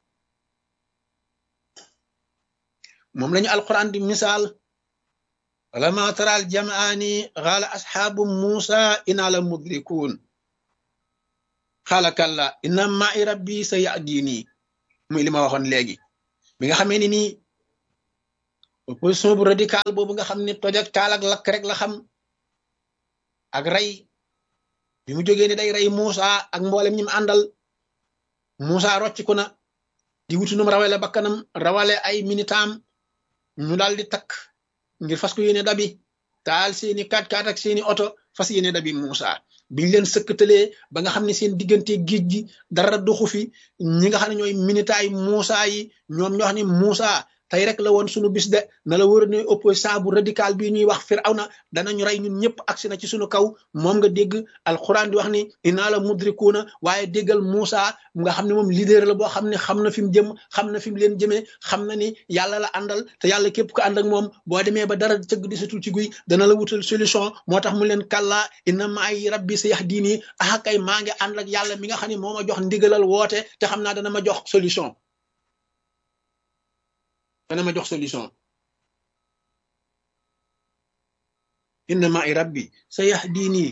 moom lañu alquran di misaal ولما ترى الجمعان قال أصحاب موسى إنا لمدركون قال كلا إن معي ربي سيهديني muy li ma waxoon léegi bi nga xamee ni nii opposition bu radical boobu nga xam ne toj ak taal ak lakk rek la xam ak rey bi mu jógee ni day rey Moussa ak mboolem ñi mu àndal Moussa rocciku na di wutu num rawale bakkanam rawale ay minitaam ñu daal di takk ngir fas ko yéene dabi taal seeni kaat kaat ak seeni oto fas yéene dabi Moussa biñ leen sëkkatalee ba nga xam ne seen diggante géej gi dara doxu fi ñi nga xam ne ñooy minitaay Moussa yi ñoom ñoo xam ne Moussa tey rek la woon sunu bis de na la wër ne opposant bu radical bii ñuy wax Firawna danañu rey ñun ñëpp agsi na ci sunu kaw moom nga dégg alquran di wax ni inaa la mudrikuuna waaye déggal Moussa nga xam ne moom leader la boo xam ne xam na fi mu jëm xam na fi mu leen jëmee xam na ni yàlla la àndal te yàlla képp ko ànd ak moom boo demee ba dara cëgg di satul ci guy dana la wutal solution moo tax mu leen kàllaa inna maay rabbi sa yax diini ah kay maa ngi ànd ak yàlla mi nga xam ne moo ma jox ndigalal woote te xam naa dana ma jox solution dana ma jox solution inna ma'i rabbi sa yahdini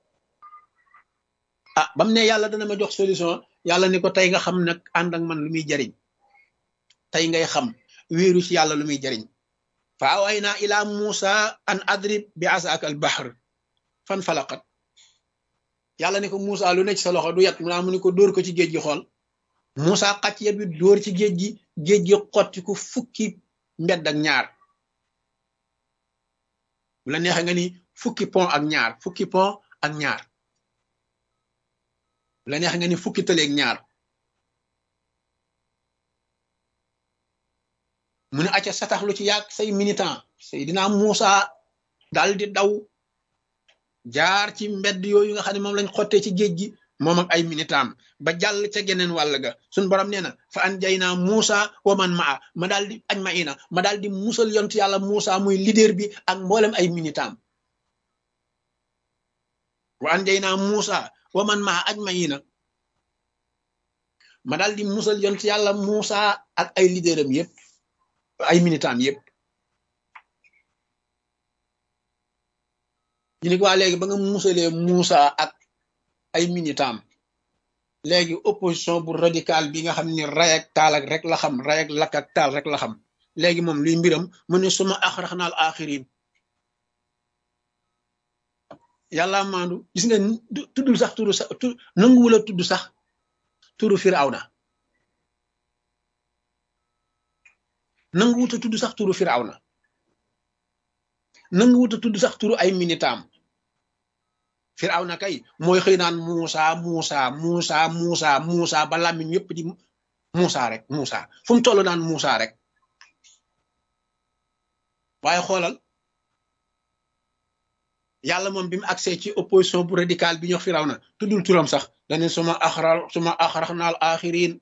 ah bam ne yàlla dana ma jox solution yàlla ni ko tey nga xam nag ànd ak man lu muy jariñ tey ngay xam wéeru ci yàlla lu muy jariñ fa awayna ila musa an adrib bi asaka al bahr fan falaqat yàlla ni ko Musa lu ne ci sa loxo du yat mu naa mu ni ko dóor ko ci géej gi xool Musa xacc yet bi dóor ci géej gi géej gi xotti ko fukki mbedd ak ñaar bu la neexee nga ni fukki pont ak ñaar fukki pont ak ñaar bu la neexee nga ni fukki tëleeg ñaar mu ne acca satax lu ci yàgg say militant Seydina Musa dal di daw jaar ci mbedd yooyu nga xam ne moom lañ xottee ci géej gi moom ak ay minitaam ba jàll ca geneen wàll ga suñ borom nee na fa an jay naa Muusa wa man maa ma daal di añ ma ina ma daal di musal yont yàlla Muusa muy leader bi ak mboolem ay minitaam wa an jay naa Muusa wa man maa añ ma ina ma daal di musal yont yàlla Muusa ak ay leaderam yépp ay minitaam yépp ñu ne waa léegi ba nga musalee Muusa ak ay minitaam léegi opposition bu radical bi nga xam ni ray ak taal ak rek la xam ray ak lakk ak taal rek la xam léegi moom luy mbiram mu ne suma axrax naal axirin yàlla maandu gis nga tuddul sax turu sax tu nanguwula tudd sax turu firawna nanguwuta tudd sax turu firawna nanguwuta tudd sax turu ay minitaam firawna kay mooy xëy naan Muusa Muusa Muusa Muusa Muusa ba làmmiñ yépp di Muusa rek Muusa fu mu toll naan Muusa rek waaye xoolal yàlla moom bi mu accès ci opposition bu radical bi ñox firawna tuddul turam sax dane suma axra suma axrax naal axirin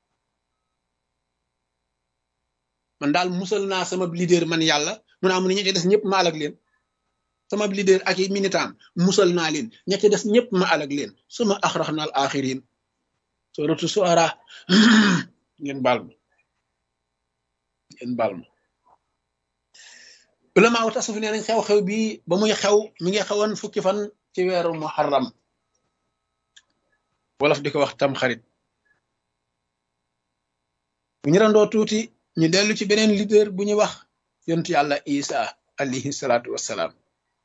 man daal musal naa sama leader man yàlla mu naa mu ne ñi ci des ñëpp ma alag leen sama leader ak i militant musal naa leen ña ca des ñëpp ma alag leen suma axrax naal axirin suratu suara ngeen baal ma ngeen baal ma ulama wu tasuf nee nañ xew-xew bi ba muy xew mi ngi xewoon fukki fan ci weeru muharram wolof di ko wax tam xarit bu ñu randoo tuuti ñu dellu ci beneen leader bu ñuy wax yontu yàlla isa alayhi salaatu wassalaam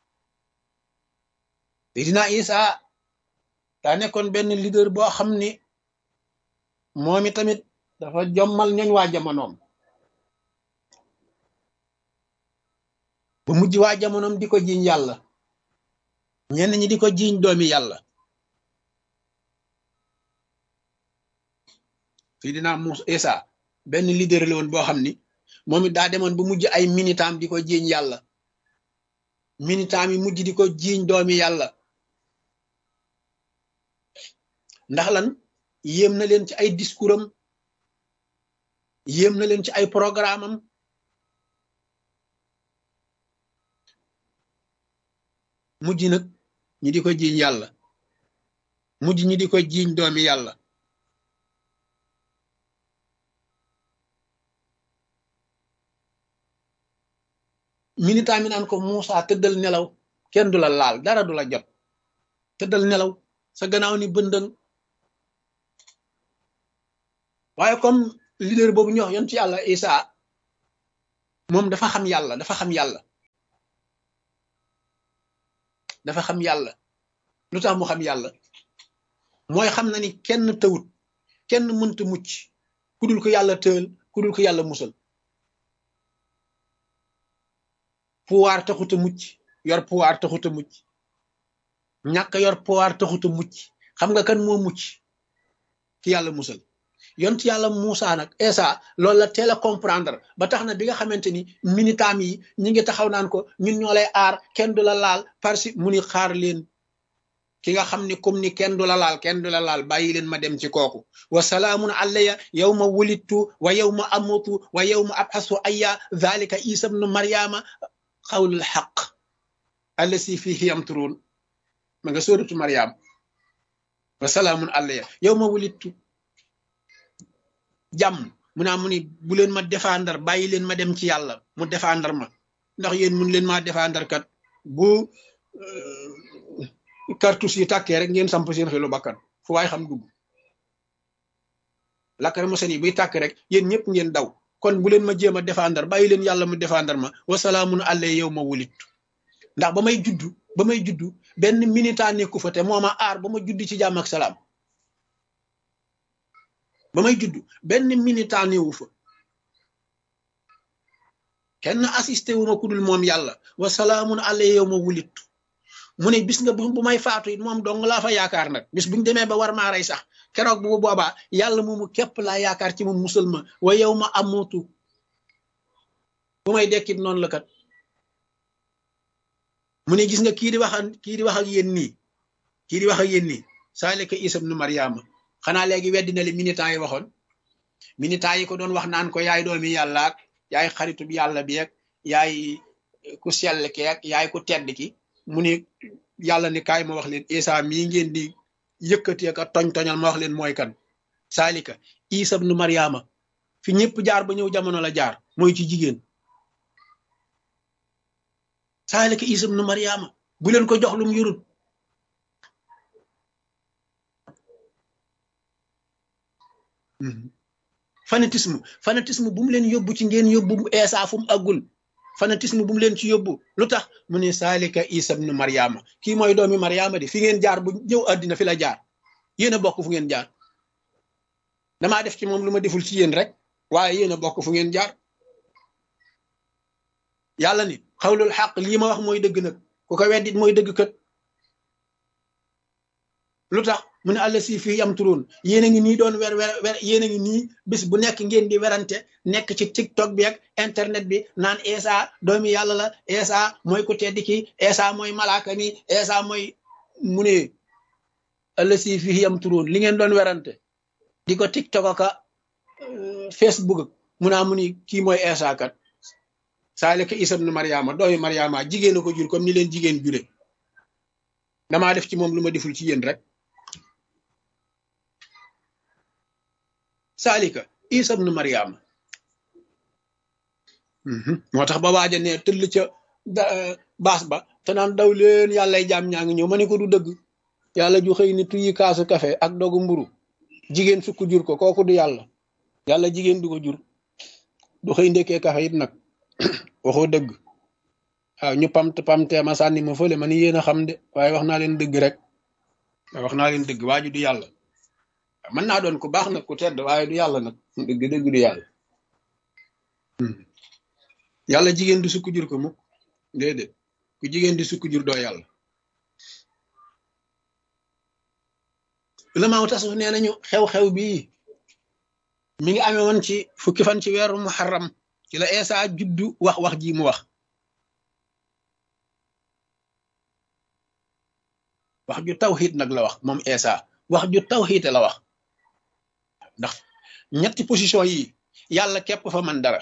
Seydina isa daa nekkoon benn leader boo xam ni moom i tamit dafa jommal ñooñ waa jamonoom ba mujj waa jamonoom di ko jiiñ yàlla ñenn ñi di ko jiiñ doomi yàlla Seydina Muusa isa benn leader la woon boo xam ni moom it daa demoon ba mujj ay minitam di ko jiiñ yàlla minitam yi mujj di ko jiiñ doomi yàlla ndax lan yéem na leen ci ay discours am yéem na leen ci ay programme am mujj nag ñi di ko jiiñ yàlla mujj ñi di ko jiiñ doomi yàlla militant mi naan ko Moussa tëddal nelaw kenn du la laal dara du la jot tëddal nelaw sa gannaaw ni bëndëng waaye comme leader boobu ñu wax yoon ci yàlla Isa moom dafa xam yàlla dafa xam yàlla dafa xam yàlla lu tax mu xam yàlla mooy xam na ni kenn tëwut kenn mënta mucc ku dul ko yàlla tëal ku dul ko yàlla musal pouvoir taxut a mucc yor pouvoir taxut a mucc ñàkk yor pouvoir taxut a mucc xam nga kan moo mucc ki yàlla musal yont yàlla Moussa nag Esa loolu la teel a comprendre ba tax na bi nga xamante ni minitam yi ñi ngi taxaw naan ko ñun ñoo lay aar kenn du la laal parce que mu ni xaar leen ki nga xam ni comme ni kenn du la laal kenn du la laal bàyyi leen ma dem ci kooku wa salaamun alayya yow ma wulittu wa yow ma amutu wa yow ma abxasu ayya dhalika isa bnu maryama xawlul xaq allasi fihi yamturuun ma nga sóoratu maryam wa salaamun alayya yow ma wulittu jàmm mu naa mu ni bu leen ma défendre bàyyi leen ma dem ci yàlla mu défendre ma ndax yéen mun leen maa défendre kat bu cartouche yi tàkkee rek ngeen samp seen xelu bakkan fu waay xam dugg lakkar mosen yi buy tàkk rek yéen ñëpp ngeen daw kon bu leen ma jéem a défendre bàyyi leen yàlla mu défendre ma wasalaamun àllee yow ma wulittu ndax ba may juddu ba may juddu benn minita nekku fa te moo ma aar ba ma judd ci jàmm ak salaam ba may judd benn minita newu fa kenn assisté wu ma ku dul moom yàlla wa salaamun àllee yow ma wulittu mu ne bis nga bu may faatu it moom dong laa fa yaakaar nag bis buñu demee ba war maa rey sax keroog bu boobaa yàlla moomu képp laa yaakaar ci moom musal ma wa yow ma amutu bu may dekkit noonu la kat mu ne gis nga kii di wax ak kii di wax ak yéen nii kii di wax ak yéen nii saalika isa ibnu mariama xanaa léegi weddi na li militant yi waxoon militant yi ko doon wax naan ko yaay doomi yàlla ak yaay xaritub yàlla bi ak yaay ku sell ki ak yaay ku tedd ki mu ni yàlla ni kaay ma wax leen isa mii ngeen di yëkkati ak toñ toñal ma wax leen mooy kan saalika isa ibnu mariama fi ñëpp jaar ba ñëw jamono la jaar mooy ci jigéen saalika isa ibnu mariama bu leen ko jox lum yurut fanatisme fanatisme bu mu leen yóbbu ci ngeen yóbbu eesa fu mu àggul fanatisme bu mu leen ci yóbbu lu tax mu ne saalika isa ibnu mariama kii mooy doomi mariama di fi ngeen jaar bu ñëw àddina fi la jaar yéen a bokk fu ngeen jaar damaa def ci moom lu ma deful ci yéen rek waaye yéen a bokk fu ngeen jaar yàlla ni xawlul xaq lii ma wax mooy dëgg nag ku ko weddit mooy dëgg kat lu tax mu ne àll si fii yam turoon yéen a ngi nii doon wer wer wer yéen a ngi nii bis bu nekk ngeen di werante nekk ci tiktok bi ak internet bi naan Esa doomi yàlla la Esa mooy ku tedd ki Esa mooy malaaka mi Esa mooy mu ne àll si fii yam turoon li ngeen doon werante di ko tiktok aka facebook mu naa mu ni kii mooy Esa kat saalika Isa ibnu Mariama doomi Mariama jigéen a ko jur comme ni leen jigéen jure damaa def ci moom lu ma deful ci yéen rek saalika isa ibnu mariama moo tax ba waaja ne tëll ca baas ba te naan daw leen yàllay jaam ñaa ngi ñëw ma ne ko du dëgg yàlla ju xëy ni tuyi kaasu kafe ak dogu mburu jigéen sukk jur ko kooku du yàlla yàlla jigéen du ko jur du xëy ndekkee kafe it nag waxoo dëgg waaw ñu pamt pamtee ma sànni ma fële ma ni yéen a xam de waaye wax naa leen dëgg rek wax naa leen dëgg waaju du yàlla mën naa doon ku baax nag ku tedd waaye du yàlla nag dëgg dëgg du yàlla yàlla jigéen di sukk jur ko mukk déedéet ku jigéen di sukk jur doo yàlla ulamaaw tasuf nee nañu xew-xew bii mi ngi amee woon ci fukki fan ci weeru muharram ci la Eesa juddu wax wax ji mu wax wax ju tawxiid nag la wax moom Eesa wax ju tawxiid la wax ndax ñetti position yi yàlla képp fa mën dara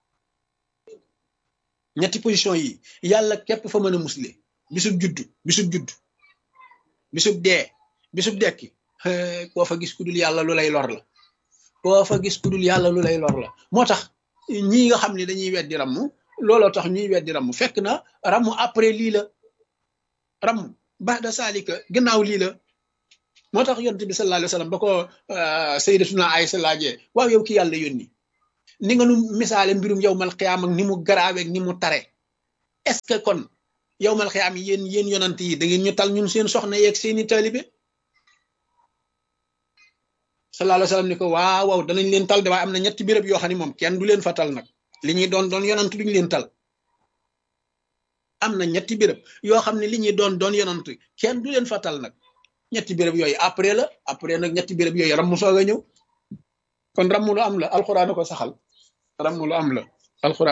ñetti position yi yàlla képp fa mën a musle bisub juddu bisub juddu bisub dee bisub dekki koo fa gis ku dul yàlla lu lay lor la koo fa gis ku dul yàlla lu lay lor la moo tax ñii nga xam ne dañuy weddi ramm looloo tax ñuy weddi ramm fekk na ramm après lii la ramm ba'da saalika gannaaw lii la moo tax yonent bi sallallahu alayhi wa sallam ba ko sayyidatuna Aysa laajee waaw yow ki yàlla yónni ni nga nu misaale mbirum yowmal xiyaam ak ni mu garaaweeg ni mu tare est-ce que kon yowmal xiyaam yi yéen yéen yonant yi da ngeen ñu tal ñun seen soxna yeeg seeni taalibe sallallahu alayhi wa sallam ni ko waaw waaw danañ leen tal de waaye am na ñetti béréb yoo xam ne moom kenn du leen fa tal nag li ñuy doon doon yonant duñu leen tal am na ñetti béréb yoo xam ne li ñuy doon doon yonant kenn du leen fa tal nag ñetti béréb yooyu après la après nag ñetti béréb yooyu ramm soog a ñëw kon ramm lu am la alxuraan ko saxal ramm lu am la alxuraan